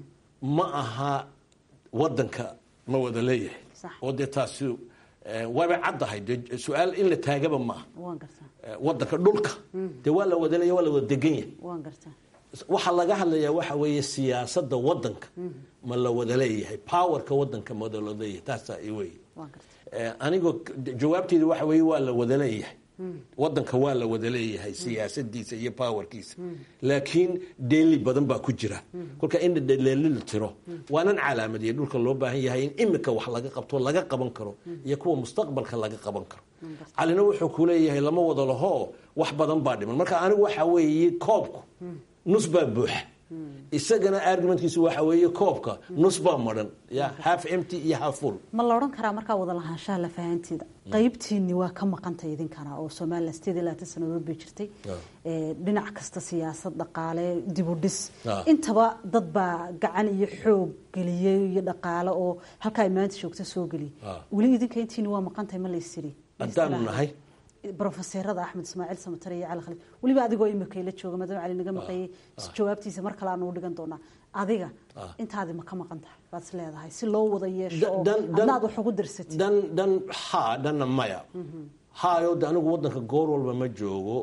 ma aha wadanka ma wada leeyahay oo dee taasi waabay caddahay dee su-aal in la taagaba maaha waan gartaa wadanka dhulka dee waa la wada leeyahy waa la wada degan yahay waan gartaa waxaa laga hadlayaa waxa weeye siyaasadda wadanka ma la wada leeyahay powerka wadanka ma wada leeyahay taasaa i wey waan gartaa anigoo jawaabteedu waxa weeye waa la wada leeyahay wadanka waa la wada leeyahay siyaasadiisa iyo powerkiisa laakiin dheeli badan baa ku jira kolka in dheeli la tiro waanan calaamadiya dhulka loo baahan yahay in imika wax laga qabto laga qaban karo iyo kuwa mustaqbalka laga qaban karo calina wuxuu ku leeyahay lama wada laho wax badan baa dhiman marka anigu waxa weeye koobku nus baa buuxa isagana argumentkiisu waxa weeye koobka nus baa maran ya half empty iyo half full ma la odhan karaa markaa wada lahaanshaha lafahanteeda qaybtiini waa ka maqantay idinkana oo somalilan sideed iyo labaatan sanadood bay jirtay dhinac kasta siyaasad dhaqaale dibu dhis intaba dad baa gacan iyo xoog geliyey iyo dhaqaale oo halka ay maanta joogta soo geliyay weli idinka intiini waa maqantay ma laysiri haddaanu nahay brofeserada axmed ismaaciil samatare iyo cali khaliif weliba adigoo imika la jooga maadaama cali naga maqayay jawaabtiisa mar kale aanu dhigan doonaa adiga intaadi ma ka maqan tahay baad is leedahay si loo wada yeesho oo adna aad wax ugu dirsatid dhan dhan haa dhanna maya haayo de anigu wadanka goor walba ma joogo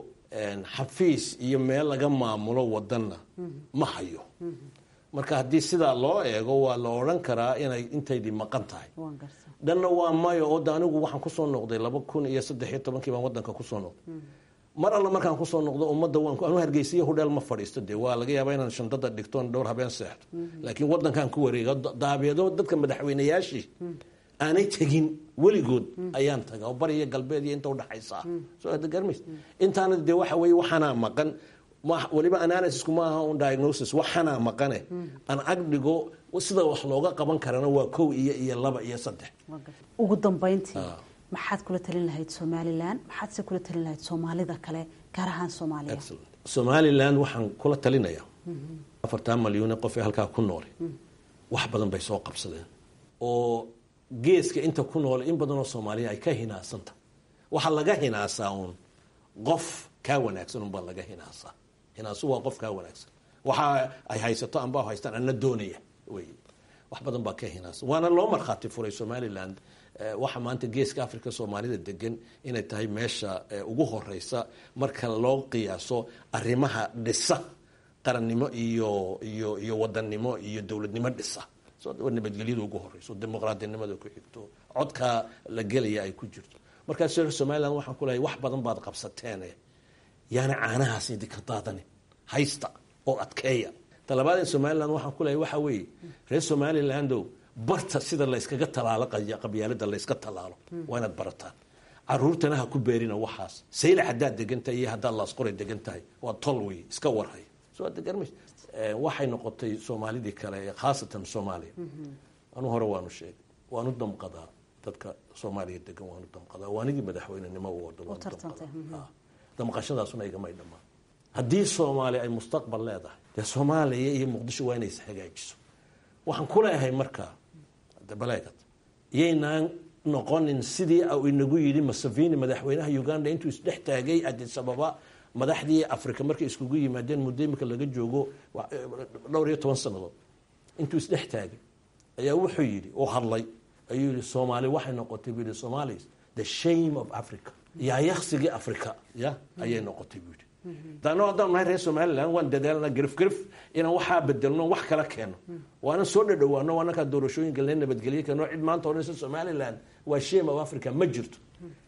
xafiis iyo meel laga maamulo wadanna ma hayo marka haddii sidaa loo eego waa la odhan karaa inay intaydii maqan tahay dhanna waa mayo oo de anigu waxaan kusoo noqday laba kun iyo saddex iyo tobankii baan wadanka kusoo noqday mar alla markaan kusoo noqdo ummadda waan anu hargeysiya hudheel ma fadhiisto dee waa laga yaabaa inaan shandada dhigtoon dhowr habeen seexdo laakiin wadankaan ku wareega daabeedo dadka madaxweynayaashii aanay tegin weligood ayaan taga oo bariya galbeed iyo inta udhaxaysa soo ada garmays intaana dee waxa weeye waxaanaa maqan weliba analysisku ma aha un diagnosis waxaanaa maqane aan ag dhigo sida wax looga qaban karana waa kow iyo iyo laba iyo saddex ugu dambayntii maxaad kula talin lahayd somalilan maxaad se kula talin lahayd soomaalida kale gaar ahaan soomaaliya somalilan waxaan kula talinayaa afartan malyuune qof ee halkaa ku noole wax badan bay soo qabsadeen oo geeska inta ku noole in badanoo soomaaliya ay ka hinaasanta waxaa laga hinaasaa uun qof kaa wanaagsan unbaa laga hinaasaa hinaasu waa qof kaa wanaagsan waxa ay haysato amba haystaan ana doonaya wey wax badan baa ka hinaasa waana loo markhaati furay somaliland waxa maanta geeska africa soomaalida degan inay tahay meesha ugu horeysa marka loo qiyaaso arrimaha dhisa qarannimo iyo iyo iyo wadannimo iyo dowladnimo dhisa nabadgelyada ugu horeyso dimuqraadinimada ku xigto codkaa la gelaya ay ku jirto markaas reer somaliland waxaan ku lehay wax badan baad qabsateen yaana caanahaas idinka daadanin haysta oo adkeeya talabaad ee somaliland waxaan ku lehay waxa weeye reer somalilando barta sida layskaga talaalo qabyaalada layska talaalo waa inaad barataan caruurtana ha ku beerina waxaas sayla haddaad degan tahay iyo haddaad laasqoray degan tahay waa tol wey iska warhay soo adegarmays waxay noqotay soomaalidii kale khaasatan soomaaliya anu hore waanu sheegay waanu damqadaa dadka soomaaliya degan waanu damqadaa waanigii madaxweynenimo u wado waanu damqadaa damqashadaasuna igamay dhammaan haddii soomaaliya ay mustaqbal leedahay dee soomaaliya iyo muqdisho waa inay hagaajiso waxaan ku leeyahay markaa baleegad iyaynaan noqonin sidii u inagu yidhi masavini madaxweynaha uganda intuu isdhex taagay addis ababa madaxdii africa markay iskugu yimaadeen muddo imika laga joogo dhowr iyo toban sannadood intuu isdhex taagay ayaa wuxuu yidhi oo hadlay ayuu yihi soomaali waxay noqotay buu yihi somalis the shame of africa yaayaqsigii africa ya ayay noqotay buu yidhi dano haddaan nahay reer somaliland waan dadaalna garif garif inaan waxaa bedelno wax kala keeno waana soo dhadhawaano waanakaa doorashooyinka le nabadgelye keeno cid maanta odhanaysa somaliland waa shame of africa ma jirto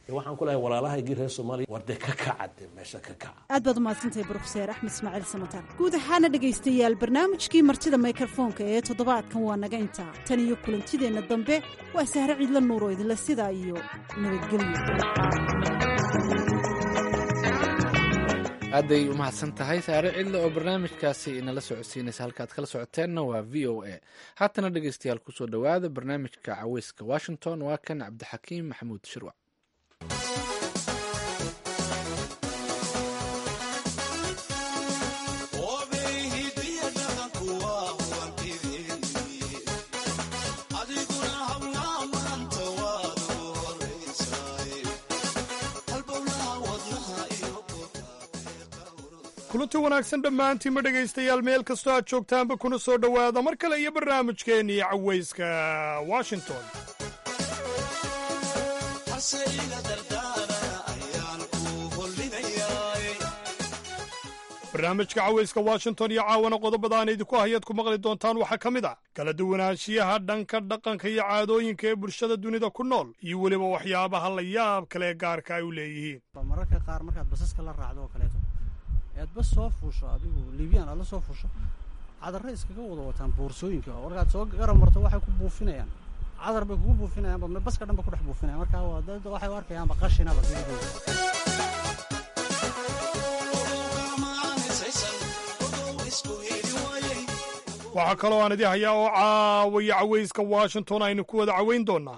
waxaan ku lehay walaalahaygii reer soomaaliya war dee ka kaca dee meesha ka kaca aad baad umahadsantahay brofeser axmed ismaaciil samatar guud ahaana dhegaystayaal barnaamijkii martida mikrofoonka ee toddobaadkan waa naga intaa tan iyo kulantideenna dambe waa sahre ciidla nuuro idinle sidaa iyo nabadgelyo aadday u mahadsan tahay saare cidle oo barnaamijkaasi inala socodsiinaysa halkaad kala socoteenna waa v o a haatana dhegaystayaal kusoo dhowaada barnaamijka caweyska washington waa kan cabdixakiim maxamuud shirwac kulanti wanaagsan dhammaantiinma dhegaystayaal meel kastoo aad joogtaanba kuna soo dhowaada mar kale iyo barnaamijkeennii cawayska washington barnaamijka cawayska washington iyo caawana qodobada aan idinku hayaad ku maqli doontaan waxaa ka mid ah kala duwanaanshiyaha dhanka dhaqanka iyo caadooyinka ee bulshada dunida ku nool iyo weliba waxyaabaha la yaab kale ee gaarka ay u leeyihiin mararka qaar markaad basaska la raacdo oo kaleeto ead bas soo fuusho adigu liibiyaan aad la soo fuusho cadarre iskaga wada wataan boorsooyinka oo markaad soo garab marto waxay ku buufinayaan cadar bay kugu buufinayaanba baska dhan ba ku dhex buufinayaan markaa waa dad waxay u arkayaanba qashinaba geligooda waxaa kaloo aan idii hayaa oo caawaya cawayska washington aynu ku wada cawayn doonnaa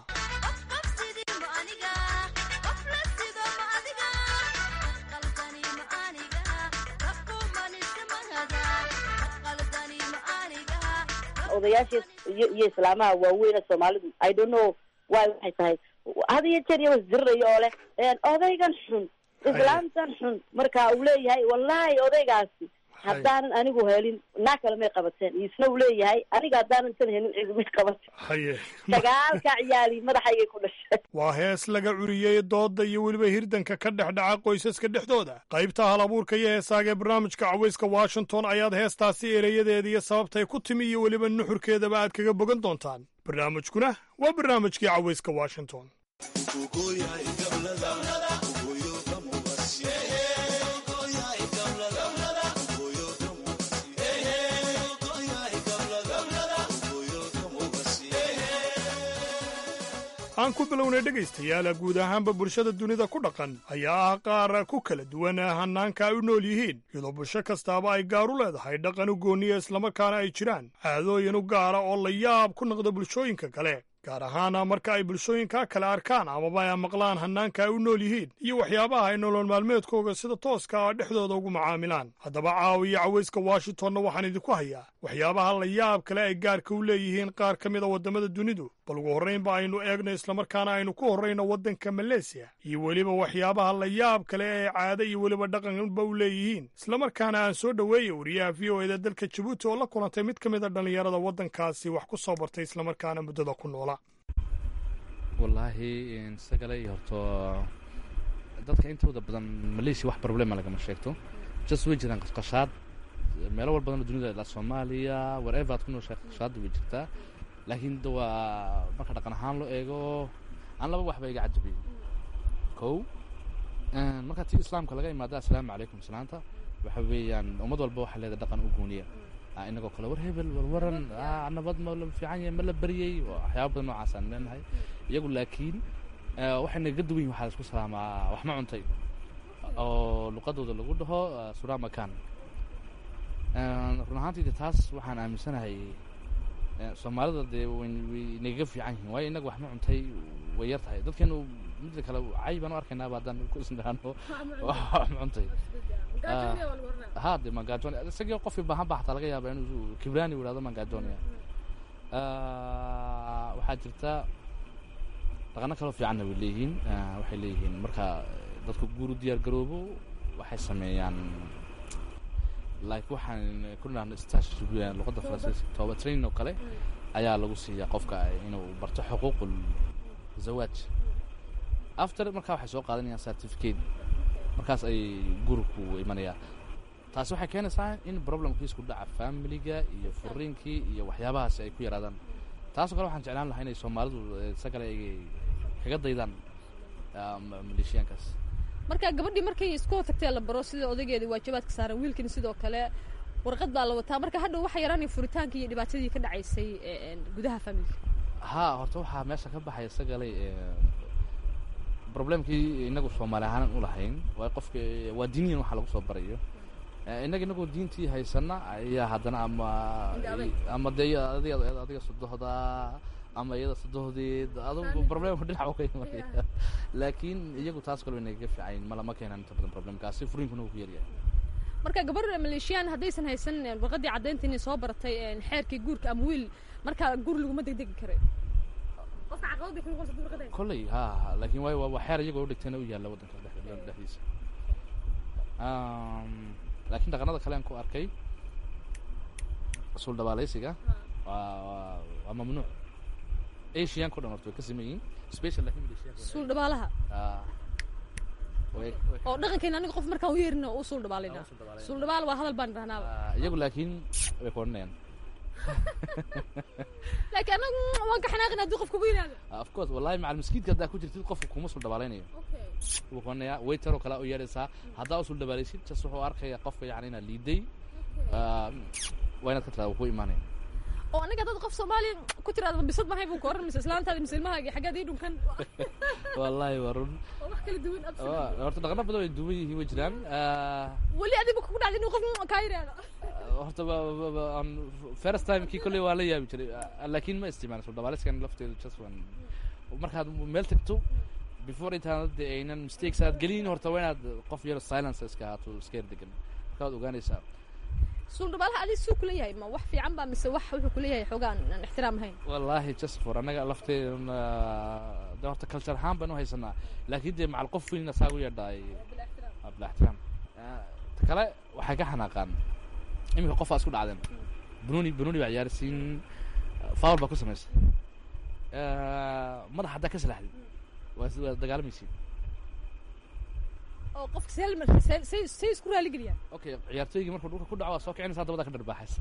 odayaasha iyo iyo islaamaha waaweyn ee soomaalidu i don't know why waxay tahay had iyo jeer iyago isdirirayo oo leh odaygan xun islaamtan xun marka uu leeyahay wallahi odaygaasi haddaanan anigu helin naa kale may qabateen isna uu leeyahay aniga haddaanan tan helin cidu may qabateen haye sagaalka ciyaali madaxaygay ku dhashay waa hees laga curiyey dooda iyo weliba hirdanka ka dhex dhaca qoysaska dhexdooda qaybta hal abuurka iyo heesaaga ee barnaamijka cawayska washington ayaad heestaasi ereyadeeda iyo sababtay ku timi iyo weliba nuxurkeedaba aad kaga bogan doontaan barnaamijkuna waa barnaamijkii cawayska washington aan ku bilownay dhegaystayaala guud ahaanba bulshada dunida ku dhaqan ayaa ah qaar ku kala duwan hannaanka ay u nool yihiin iyadoo bulsho kastaaba ay gaar u leedahay dhaqan u gooniya islamarkaana ay jiraan caadooyin u gaara oo la yaab ku noqda bulshooyinka kale gaar ahaana marka ay bulshooyinka kale arkaan amaba ay maqlaan hannaanka ay u nool yihiin iyo waxyaabaha ay nolol maalmeedkooga sida tooska ah dhexdooda ugu macaamilaan haddaba caawiya cawayska washingtonna waxaan idinku hayaa waxyaabaha la yaab kale ay gaarka u leeyihiin qaar ka mida waddamada dunidu bal ugu horraynba aynu eegno islamarkaana aynu ku horrayno waddanka maleesiya iyo weliba waxyaabaha la yaab kale ee caado iyo weliba dhaqanba u leeyihiin islamarkaana aan soo dhoweeya wariyaha v o eda dalka jabuuti oo la kulantay mid ka mid a dhallinyarada waddankaasi wax ku soo bartay islamarkaana muddada ku noola wallaahi sagale iyo horto dadka intooda badan maleeshiya wax problema lagama sheegto just way jiraan qashqashaad meelo wal badanoo dunida ilaa soomaaliya wherever aad ku nooshahay qashqashaadda way jirtaa laakiin de waa marka dhaqan ahaan loo eego aan laba waxba iga cajabiyey kow marka tii islaamka laga imaada assalaamu calaykum islaanta waxa weeyaan ummad walba waxay leedahay dhaqan u gooniya inagoo kale war hebel war waran nabad ma la fiican yahay ma la baryey waxyaaba badan noocaasaan leenahay iyagu laakiin waxay naga duwan yihin waxaa laisku salaamaa wax ma cuntay oo luqadooda lagu dhaho sura makan run ahaantiida taas waxaan aaminsanahay soomaalida dee way nagaga fiican yihiin waayo inaga wax ma cuntay way yar tahay dadkeenu midda kale cay baan u arkaynaaba haddaan ku isniraano wax ma cuntay ha de mangajonia isagii qofkii baahan ba xataa laga yaaba inuu kibrani yidhahdo mangajonia waxaa jirta dhaqano kaloo fiicanna way leeyihiin waxay leeyihiin marka dadku guuru diyaar garoobo waxay sameeyaan like waxaan ku nidhahno stash luqadda faransiiska tooba training oo kale ayaa lagu siiyaa qofka inuu barto xuquuqul zawaaj after markaa waxay soo qaadanayaan certificate markaas ay guriku imanayaan taasi waxay keenaysaa in problemkiisku dhaca familiga iyo furiinkii iyo waxyaabahaasi ay ku yaraadaan taasoo kale waxaan jeclaan lahaa inay soomaalidu isagale ay kaga daydaan maleeshiyaankaas marka gabadhii markay isku tagtee la baro sida odaygeeda waajibaadka saaran wiilkina sidoo kale warqad baa la wataa marka hadhow waxaa yaraanaya furitaankii iyo dhibaatadii ka dhacaysay gudaha familka ha horta waxaa meesha ka baxaya isagalay problemkii inagu soomaali ahaanan u lahayn waa qofka waa diiniyan waxa lagu soo barayo innaga inagoo diintii haysana ayaa haddana ama ama dee adiga adiga sodohda ama iyada sodohdeed adugu problemka dhinac u ka imanaya laakiin iyagu taas kale inaga fiicayn malama keenan inta badan problemkaasi furiinkuna wuu ku yaryahay marka gabar maleeshiyaan haddaysan haysan warqadii caddaynta inay soo baratay xeerkii guurka ama wiil marka guur laguma degdegi karayo qofka caqabad bay kugu qabsatay warqadda kolley ha laakiin waay waa xeer iyagoo u dhigtayna u yaalla waddanka dhexdiisa laakiin dhaqanada kale aan ku arkay sul dhawaalaysiga waa waa mamnuuc asianka o dhan horta way ka siman yihiin special laakiin malaysiyaanka suul dhabaalaha oo dhaqankeena aniga qof markaan u yeerina u suul dhabaalayna suul dhabaal waa hadal baan dhahnaaba iyagu laakiin way ku odhanayaan laakiin anagu waan ka xanaaqin haddii qof kugu yidhahdo of course wallahi macal maskiidka haddaa ku jirtid qofka kuma sul dhabaalaynayo wuu ku odhanayaa waiter oo kale u yeeraysaa haddaa u sul dhabaalaysid jas wuxuu arkaya qofka yani inaad liiday waa inaad ka tiraa wuu ku imaanaya oo aniga dad qof soomaaliya ku tiraada bisad mahay buu ka oran mise islaantaada mise ilmahaaga xaggaad ii dhunkan wallahi waa run oo wax kala duwan horta dhaqano badan way duwan yihiin way jiraan weli adiga kugu dhacday inuu qof kaa yidhaahdo horta first time kii kolley waa la yaabi jiray laakiin ma isticmaala soo dhabaaliskan lafteedu just waan markaad meel tagto before intaan de aynan mistakes aad gelin horta waa inaad qof yar silence iska ahaato iska yar degan markaad ogaanaysaa suul dhabaalaha adi suu kula yahay ma wax fiican ba mise wax wuxuu kula yahay xoogaan aan ixtiraam ahayn wallahi just for annaga lafteeduna de horta culture ahaan baan u haysanaa laakiin dee macal qof weyn asaa u yeedhaay bila ixtiraam ta kale waxay ka xanaaqaan iminka qof aa isku dhacdeen bununi bununi baa ciyaarsiin foul baa ku samaysay madax haddaa ka salaxdid waa waa dagaalamaysiin oo qofka say say say isku raali geliyaan okay ciyaartooygii markuu dhulka ku dhaco waa soo kicinaysaa dabada ka dharbaaxaysa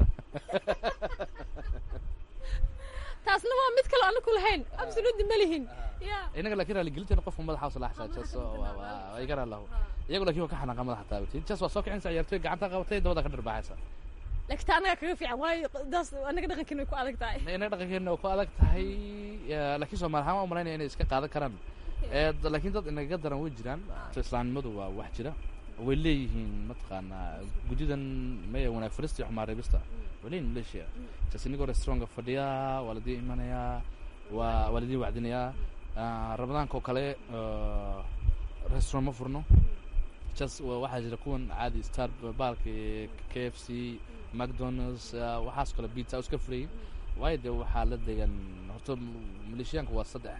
taasna waa mid kale anaku lahayn absolutely ma lihin ya inaga laakiin raaligelinteena qofka madaxa u salaxsaa jas waa iga raalahu iyagu laakiin waa ka xanaaqa madaxa taabatay jas waa soo kicinaysaa ciyaartooy gacanta qabatay dabada ka dharbaaxaysa laakiin taa anaga kaga fiican waayo daas anaga dhaqankeena way ku adag tahay inaga dhaqankeena waa ku adag tahay laakiin soomaali ahaan waa umalaynaya inay iska qaadan karaan laakiin dad inaga daran way jiraan islaamnimadu waa wax jira way leeyihiin mataqaanaa guddidan maya wanaag farista iyo xumaan reebista way leeyihin malaysia jas inagoo restaurantka fadhiya waa ladii imanayaa waa waa ladii wacdinayaa ramadaanka oo kale restaurant ma furno jas waxaa jira kuwan caadi star baalka k f c macdonalds waxaas kale pizza iska furayin waayo dee waxaa la degan horta maleeshiyaanka waa saddex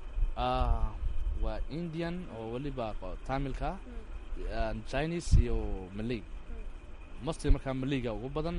waa indian oo weliba tamilka chinese iyo malay mostly markaa malayga ugu badan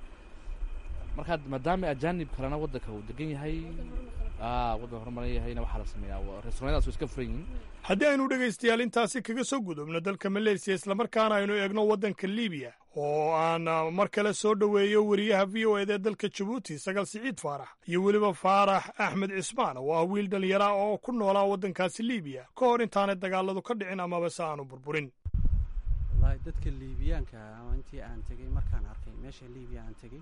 markaa maadaama ajanib kalena waddanka uu degan yahay waddan horumaran yahayna waxaa la sameeyaa restaurantadaas way iska furan yihiin haddii aynu dhegaystayaal intaasi kaga soo gudubno dalka maleysiya islamarkaana aynu eegno waddanka libiya oo aan mar kale soo dhoweeyo weriyaha v o ed ee dalka jabuuti sagal siciid faarax iyo weliba faarax axmed cismaan oo ah wiil dhallinyara oo ku noolaa waddankaasi libiya ka hor intaanay dagaaladu ka dhicin amaba se aanu burburin wallaahi dadka liibiyaanka ama intii aan tegey markaan arkay meesha libiya aan tegey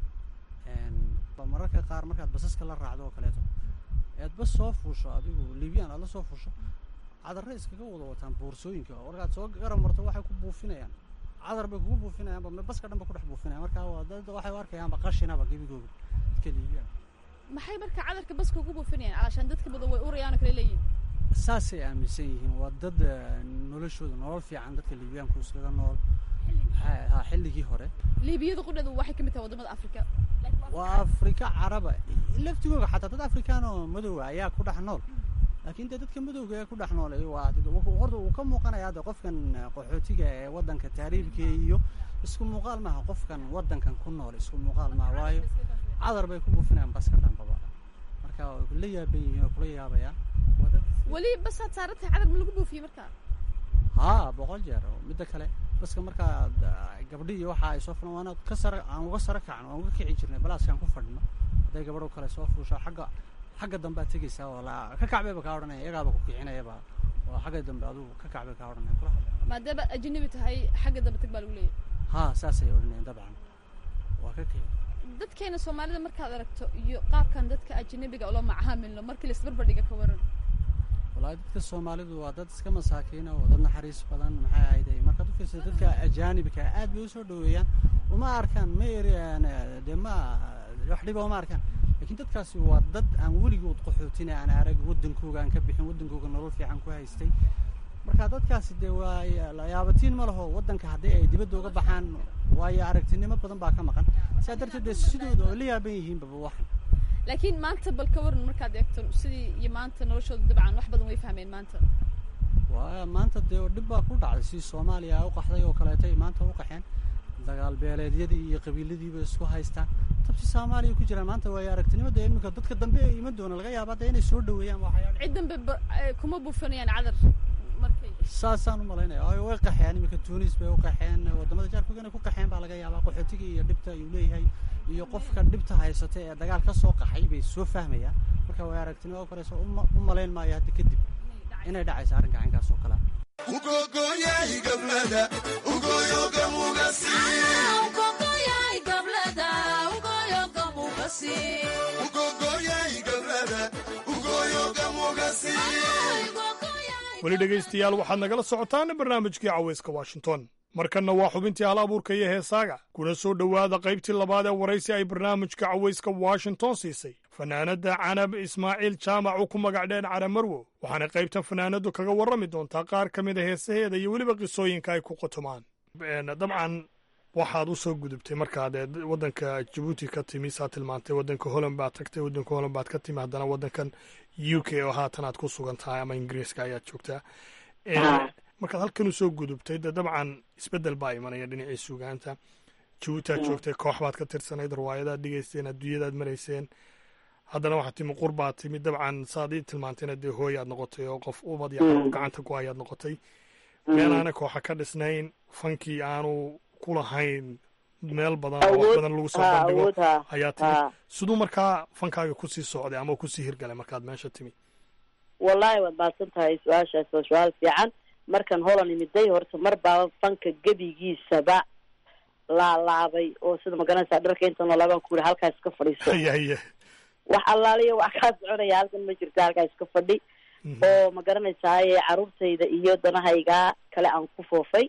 mararka qaar markaad basaska la raacdo oo kaleeto ead bas soo fuusho adigu liibiyaan aad la soo fuusho cadarre iskaga wada wataan boorsooyinka oo markaad soo garab marto waxay ku buufinayaan cadar bay kugu buufinayaanba baska dhan ba ku dhex buufinayaan markaa waa dad waxay u arkayaanba qashinaba gebigooga dadka liibiyaan maxay marka cadarka baska ugu buufinayaan calashaan dadka badan way urayaan oo kale leeyihin saasay aaminsan yihiin waa dad noloshooda nolol fiican dadka liibiyaanku iskaga nool ha xilligii hore liibiyada qudhadu waxay ka mid tahay wadamada afrika waa afrika caraba laftigooga xataa dad afrikaan oo madowga ayaa ku dhex nool laakiin dee dadka madowga ee ku dhex nool waa horta uu ka muuqanayaa de qofkan qaxootiga ee waddanka taariibka iyo isku muuqaal maaha qofkan waddankan ku nool isku muuqaal maaha waayo cadar bay ku buufinayaan baska dhanbaba marka way kula yaaban yihiin oo kula yaabayaan weli basaad saarantahay cadar ma lagu buufiyey marka haa boqol jeer oo midda kale baska markaa gabdhi iyo waxa ay soo furan waana ka sara aan uga sara kacno aan uga kici jirnay balaaskaan ku fadhino hadday gabadho kale soo fuushaa xagga xagga dambead tegaysaa oo la ka kacbayba kaa odhanaya iyagaaba ku kicinayaba oo xagga dambe adugu ka kacbay kaa odhanaya kula hadlaya maadaama ajnabi tahay xagga dambe tag baa lagu leeyahay haa saasay odhanayeen dabcan waa ka keen dadkeena soomaalida markaad aragto iyo qaabkan dadka ajnabiga ula macaamilno markii laisbarbardhiga ka waran wallaahi dadka soomaalidu waa dad iska masaakiina oo dad naxariis badan maxay ahayde markaad u fiirsa dadka ajaanibka aad bay usoo dhoweeyaan uma arkaan ma eriyaan dee ma wax dhiba uma arkaan laakiin dadkaasi waa dad aan weligood qaxootina aan arag waddankooga aan ka bixin waddankooga nolol fiican ku haystay marka dadkaasi dee waa yaabatiin ma laho waddanka haddii ay dibadda uga baxaan waayo aragtinimo badan baa ka maqan sidaa darteed dee sidooda oo la yaaban yihiinbaba waxan laakiin maanta bal ka waran markaad eegto sidii iyo maanta noloshooda dabcan wax badan way fahmeen maanta waa maanta dee dhib baa ku dhacday si soomaaliya ay u qaxday oo kaleeto ay maanta u qaxeen dagaal beeleedyadii iyo qabiiladiiba isku haystaan tabsi soomaaliya ku jiraan maanta waayo aragnimada iminka dadka dambe ee iman doona laga yaaba dee inay soo dhoweeyaan waxyaalo cid dambe ba- eh, kuma buufanayaan cadar markay saasaan u malaynaya oo way qaxeen iminka tunis bay u qaxeen wadamada jaarkooga inay ku qaxeen baa laga yaabaa qaxootiga iyo dhibta ayuu leeyahay iyo qofka dhibta haysata ee dagaal ka soo qaxay bay soo fahmayaan marka way aragnimo u koraysa uma- u malayn maayo hadda kadib inay dhacaysa arrinka caynkaas oo kale ah weli dhegaystayaal waxaad nagala socotaan barnaamijkii cawayska washington markanna waa xubintii hal abuurka iyo heesaaga kuna soo dhowaada qaybtii labaad ee waraysi ay barnaamijka cawayska washington siisay fanaanadda canab ismaaciil jaamac uu ku magac dheen cara marwo waxaana qaybtan fanaanaddu kaga warrami doontaa qaar ka mid a heesaheeda iyo weliba qisooyinka ay ku qotomaan dabcan waxaad u soo gudubtay markaad ee waddanka jabuuti ka timi saa tilmaantay waddanka holland baad tagtay waddanka holland baad ka timi haddana waddankan u k oo haatan aad ku sugan tahay ama ingiriiska ayaad joogtaa Ah. markaad halkan usoo gudubtay de dabcan isbeddel baa imanaya dhinacii sugaanta jabuuti aad joogtay koox baad ka tirsanayd riwaayadaad dhigayseen adduunyadaad marayseen haddana waxaad timi qur baad timi dabcan saad ii tilmaantayna dee hooy aad noqotay oo qof ubad iyo carruur gacanta ku hayaad noqotay meel aana kooxa ka dhisnayn fankii aanu ku lahayn meel badan oo wax Awood- badan lagu soo ha, bandhigo awood, ha, ayaa timi ha. siduu markaa fankaaga kusii socday ama kusii hirgalay markaad meesha timi wallahi waad baadsan tahay su-aashaas waa su-aal fiican markan holan imiday horta mar baaba fanka gebigiisaba laalaabay oo sida magaranaysaa dharka inta noolaabaan ku yihi halkaa iska fadhiiso haya haya wax allaaliya wax kaa soconaya halkan ma jirta halkaa iska fadhi oo ma garanaysaay caruurtayda iyo danahaygaa kale aan ku foofay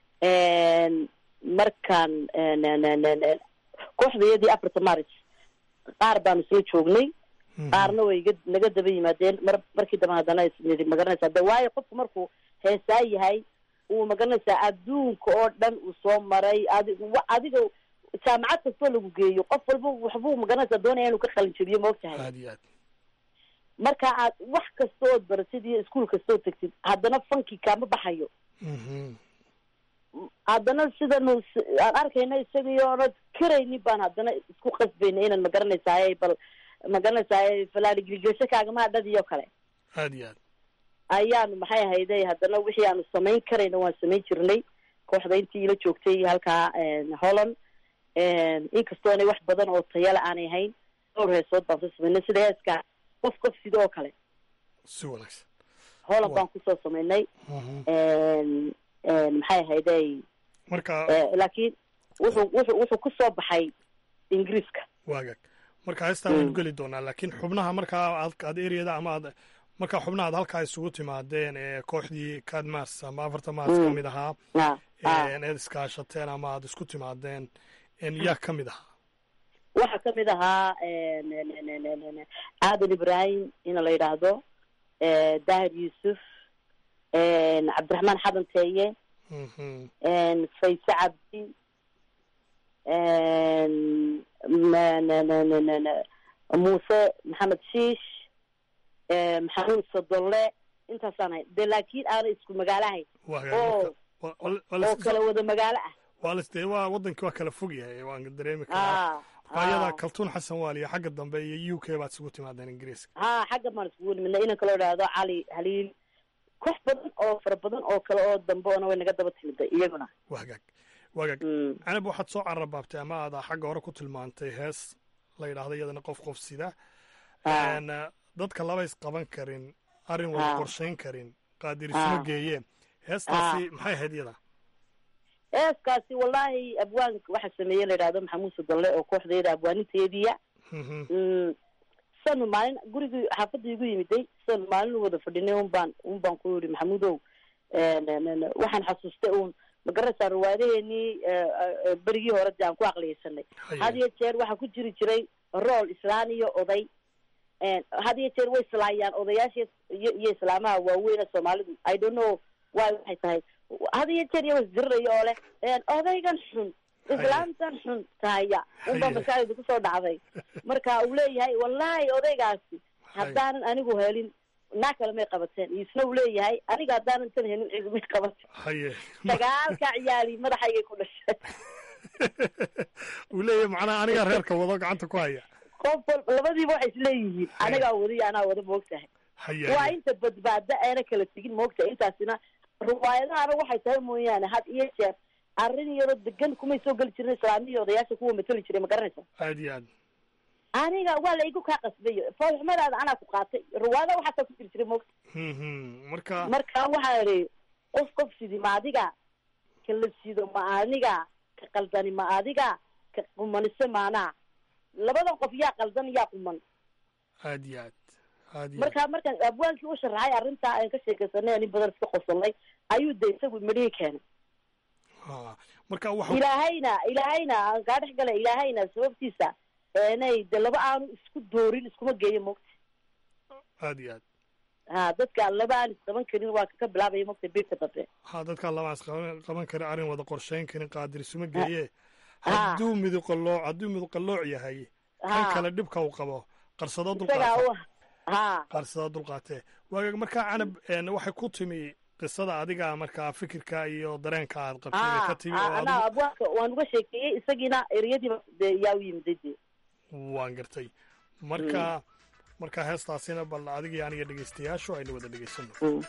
markaan kooxdayadii afarta maris qaar baanu soo joognay qaarna way iga naga daba yimaadeen mar markii dambe haddana isnidi magaranaysaa de waayo qofku markuu heesaa yahay uu magaranaysaa adduunka oo dhan uu soo maray adi wa- adiga jaamacad kastoo lagu geeyo qof walba waxbuu magaranaysaa doonaya inuu ka qalin jabiyo ma ogtahay aad iyo aad marka aad wax kasta ood baratid iyo iskuol kastoo tegtid haddana fanki kaama baxayo haddana sidanu s- aan arkayna isagii oonad karaynin baan haddana isku qasbayna inaan magaranaysaay bal magaranaysaay falaaligilgesho kaagama dhadiyo kale aad iyo aad ayaanu maxay ahayday haddana wixii aanu samayn karayna waan samayn jirnay kooxda intii ila joogtay halkaa holland inkastoonay wax badan oo tayala aanay hayn dhowr heesood baan soo samaynay sida heeska qof qof sida oo kale si wanaagsan holland baan kusoo samaynay maxay ahayday marka laakiin wuxuu wuxuu wuxuu kusoo baxay ingiriiska waagag marka heestaa waynu geli doonaa laakiin xubnaha markaa aad aad ereyada ama aad markaa xubnaha aad halkaa isugu timaadeen ee kooxdii kad mars ama afarta mars ka mid ahaa eed iskaashateen ama aad isku timaadeen yaa ka mid ahaa waxaa kamid ahaa aadan ibrahim ina la yidhaahdo daahir yuusuf cabdiraxmaan xadan teeye fayse cabdi muuse maxamed shiish maxamuud sodolle intaasaan ahay de laakiin aana isku magaalo ahayn oo oo kala wada magaalo ah waa lasdee waa wadankii waa kala fog yahay waan dareemi karaa ayada kaltuun xasan waaliya xagga dambe iyo u k baad isugu timaadeen ingiriiska ha xagga baan iskugu nimidna inanka loo idhaahdo cali haliil koox badan oo fara badan oo kale oo dambe oona way naga daba timiday iyaguna wagaag wagaag canab waxaad soo cararbaabtay ama aad xagga hore ku tilmaantay hees la yidhaahdo iyadana qof qof sida dadka laba is qaban karin arrin wada qorshayn karin qaadir Ah. isma geeye heestaasi maxay ahayd iyada heeskaasi wallaahi abwaanka waxaa sameeye la yidhahdo maxamuud sudalle oo kooxdeeda abwaaninteediya Mm, sanu maalin gurigii xaafadda igu yimiday sanu maalin u wada fadhinay un baan un baan ku yidhi maxamuudow n- n- n- waxaan xasuustay uun magaraysaa riwaayadaheenii berigii hore dee aan ku aqliyeysanay had iyo jeer waxaa ku jiri jiray rool islaan iyo oday n had iyo jeer way islaayaan odayaasha iyo iyo islaamaha waaweyn ee soomaalidu i don't know why waxay tahay had iyo jeer iyago isdirirayo oo leh n odaygan xun islaamtan xun tahaya unbaa maskaxdayda kusoo dhacday marka uu leeyahay wallahi odaygaasi haddaanan anigu helin naa kale may qabateen isna uu leeyahay aniga haddaanan tan helin cidi may qabateen haye sagaalka ciyaali madaxaygay ku dhashay uu leeyahay macnaha anigaa reerka wado gacanta ku haya qof wal labadiiba waxay isleeyihiin anigaa wada iyo anaa wada moogtahay haye waa inta badbaada aana kala tegin moogtahay intaasina riwaayadahana waxay tahay mooyaane had iyo jeer arrin iyadoo degan kumay soo geli jirin islaamiya odayaasha kuwa matali jiray ma garanaysa aad iyo aad aniga waa la igu kaa qasbay foolxumadaada anaa ku qaatay riwaayada waxaasaa ku jiri jiray moogta Mhm. marka marka waxaa idhi qof qof sidi ma adiga ka la sido ma adiga ka qaldani ma adiga ka qumanise maanaa labadan qof yaa qaldan yaa quman aad iyo aad aad iyo aad marka markaan abwaankii u sharaxay arrintaa aan ka sheekaysanay ani badan iska qosolnay ayuu de isagu midhihii keenay Ha. marka waxa ilaahayna ilaahayna aan kaa dhex galay ilaahayna sababtiisa eenay de laba aanu isku doorin iskuma geeyo mogta aad iyo aad ha dadka laba aan isqaban karin waa ka bilaabaya mogta biirka dambe ha dadkaan labaas qaban qaban karin arrin wada qorshayn karin qaadir isuma geeye Ha. hadduu midu qallooc hadduu midu qallooc yahay kan Ha. kale dhibka uu qabo qarsado isagaa dulqaate u ha qarsado dulqaate waagaag markaa canab een, waxay ku timi qisada adiga markaa fikirka iyo dareenka aad qabtay bay ha ka timi ha oo anaa adigu abwaanka waan uga sheekeeyey isagiina ereyadiiba de yaa u yimiday de waan gartay marka marka heestaasina bal adiga iyo aniga dhegeystayaashu aynu wada dhegeysano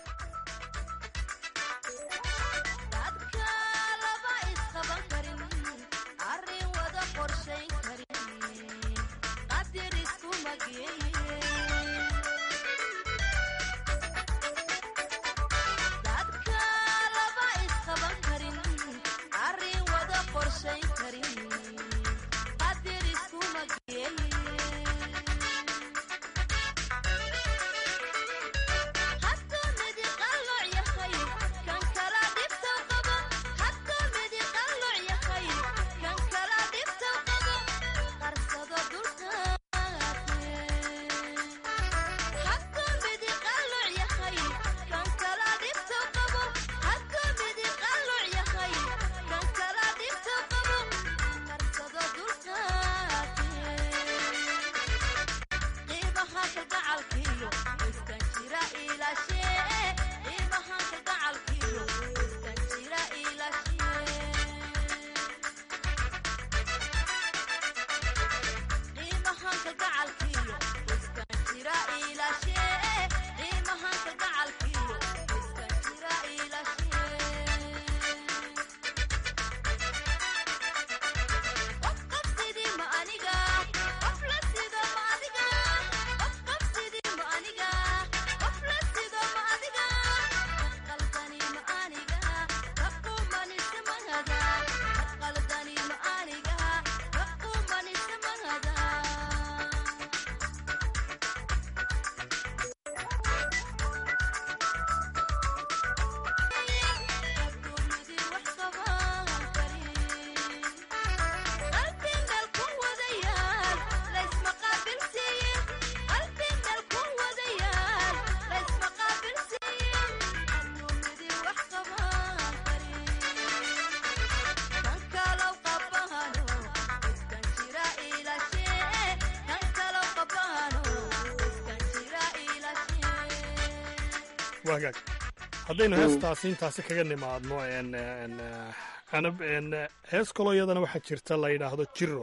waagaag haddaynu heestaasi intaasi kaga nimaadno n n canab n hees kaloo iyadana waxaa jirta la yidhaahdo jiro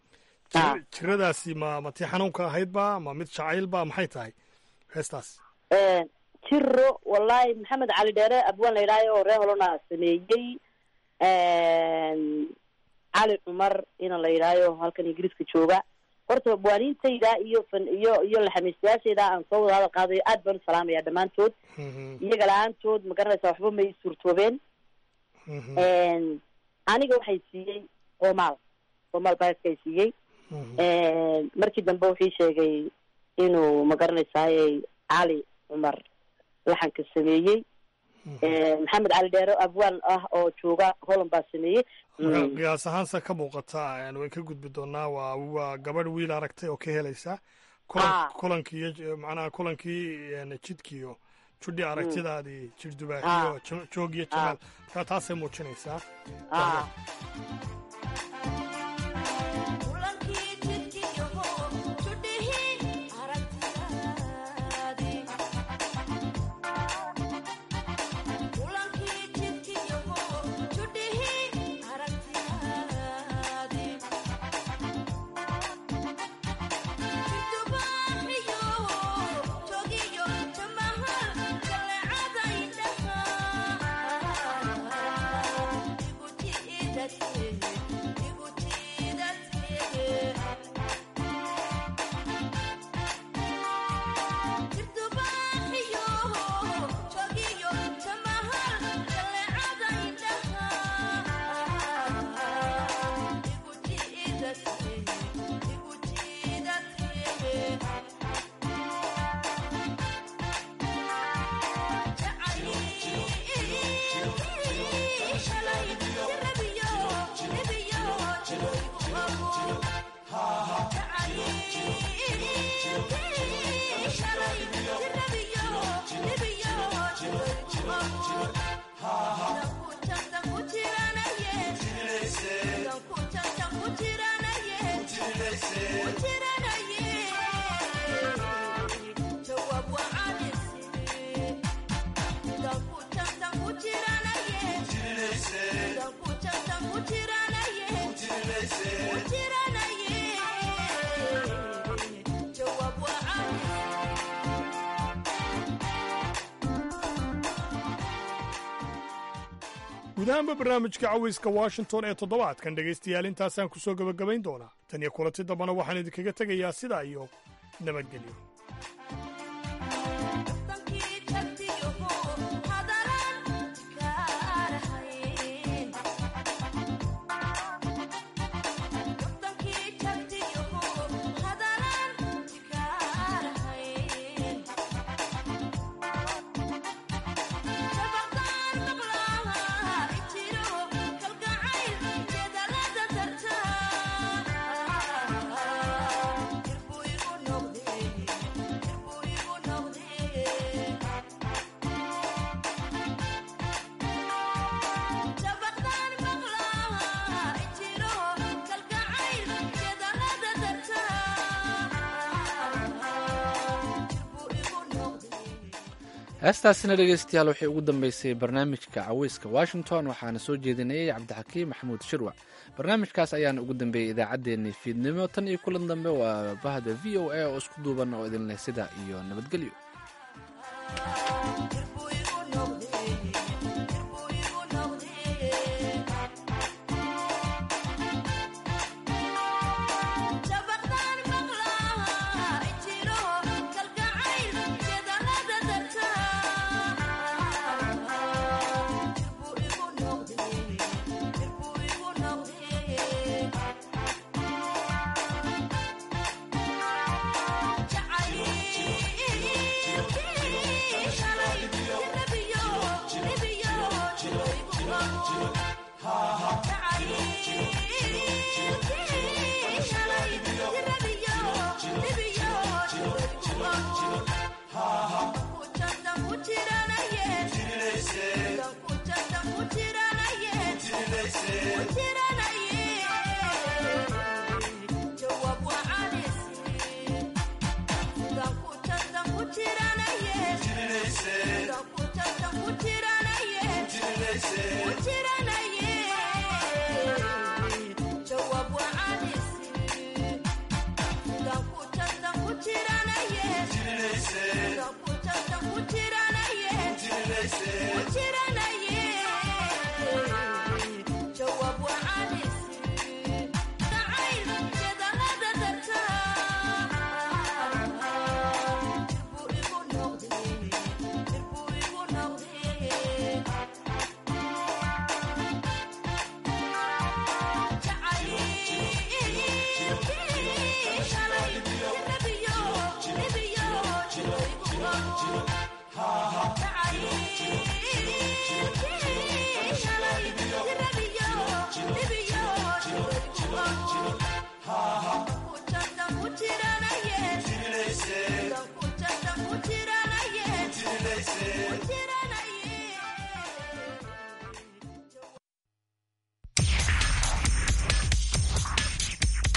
Jir- jiradaasi ma ma tii xanuunka ahaydba ma mid jacaylba maxay tahay heestaas jiro wallahi maxamed cali dheere abwaan la yidhaayo oo reer holona sameeyey cali cumar ina la yidhaayo halkan ingiriiska jooga horta waaniintayda iyo fan iyo iyo laxamiistayaashayda aan soo wada hadal qaadayo aad baan u salaamaya dhammaantood iyaga la-aantood ma garanaysa waxba may suurtoobeen aniga waxay siiyey qomaal qomaal baaskay siiyey markii dambe wuxuu sheegay inuu ma garanaysaay cali cumar laxanka sameeyey maxamed cali dheero abwaan ah oo jooga holland baa sameeyey marka qiyaas ahaansa ka muuqata way ka gudbi doonaa waa waa gabadh wiil aragtay oo ka helaysa kulan kulankii iyo macnaha kulankii jidkiiyo judhi aragtidaadii jirdubaaxiyo joog iyo jamaal marka taasay muujinaysaa guud ahaanba barnaamijka cawayska washington ee toddobaadkan dhegaystayaal intaasaan ku soo gebagabayn doonaa tan iyo kulanti dambana waxaan idinkaga tegayaa sidaa iyo nabadgelyo heestaasina dhegeystayaal waxay ugu dambeysay barnaamijka caweyska washington waxaana soo jeedinayay cabdixakiim maxamuud shirwac barnaamijkaas ayaana ugu dambeeyey idaacaddeenii fiidnimo tan iyo kulan dambe waa bahda v o a oo isku duuban oo idinleh sida iyo nabadgelyo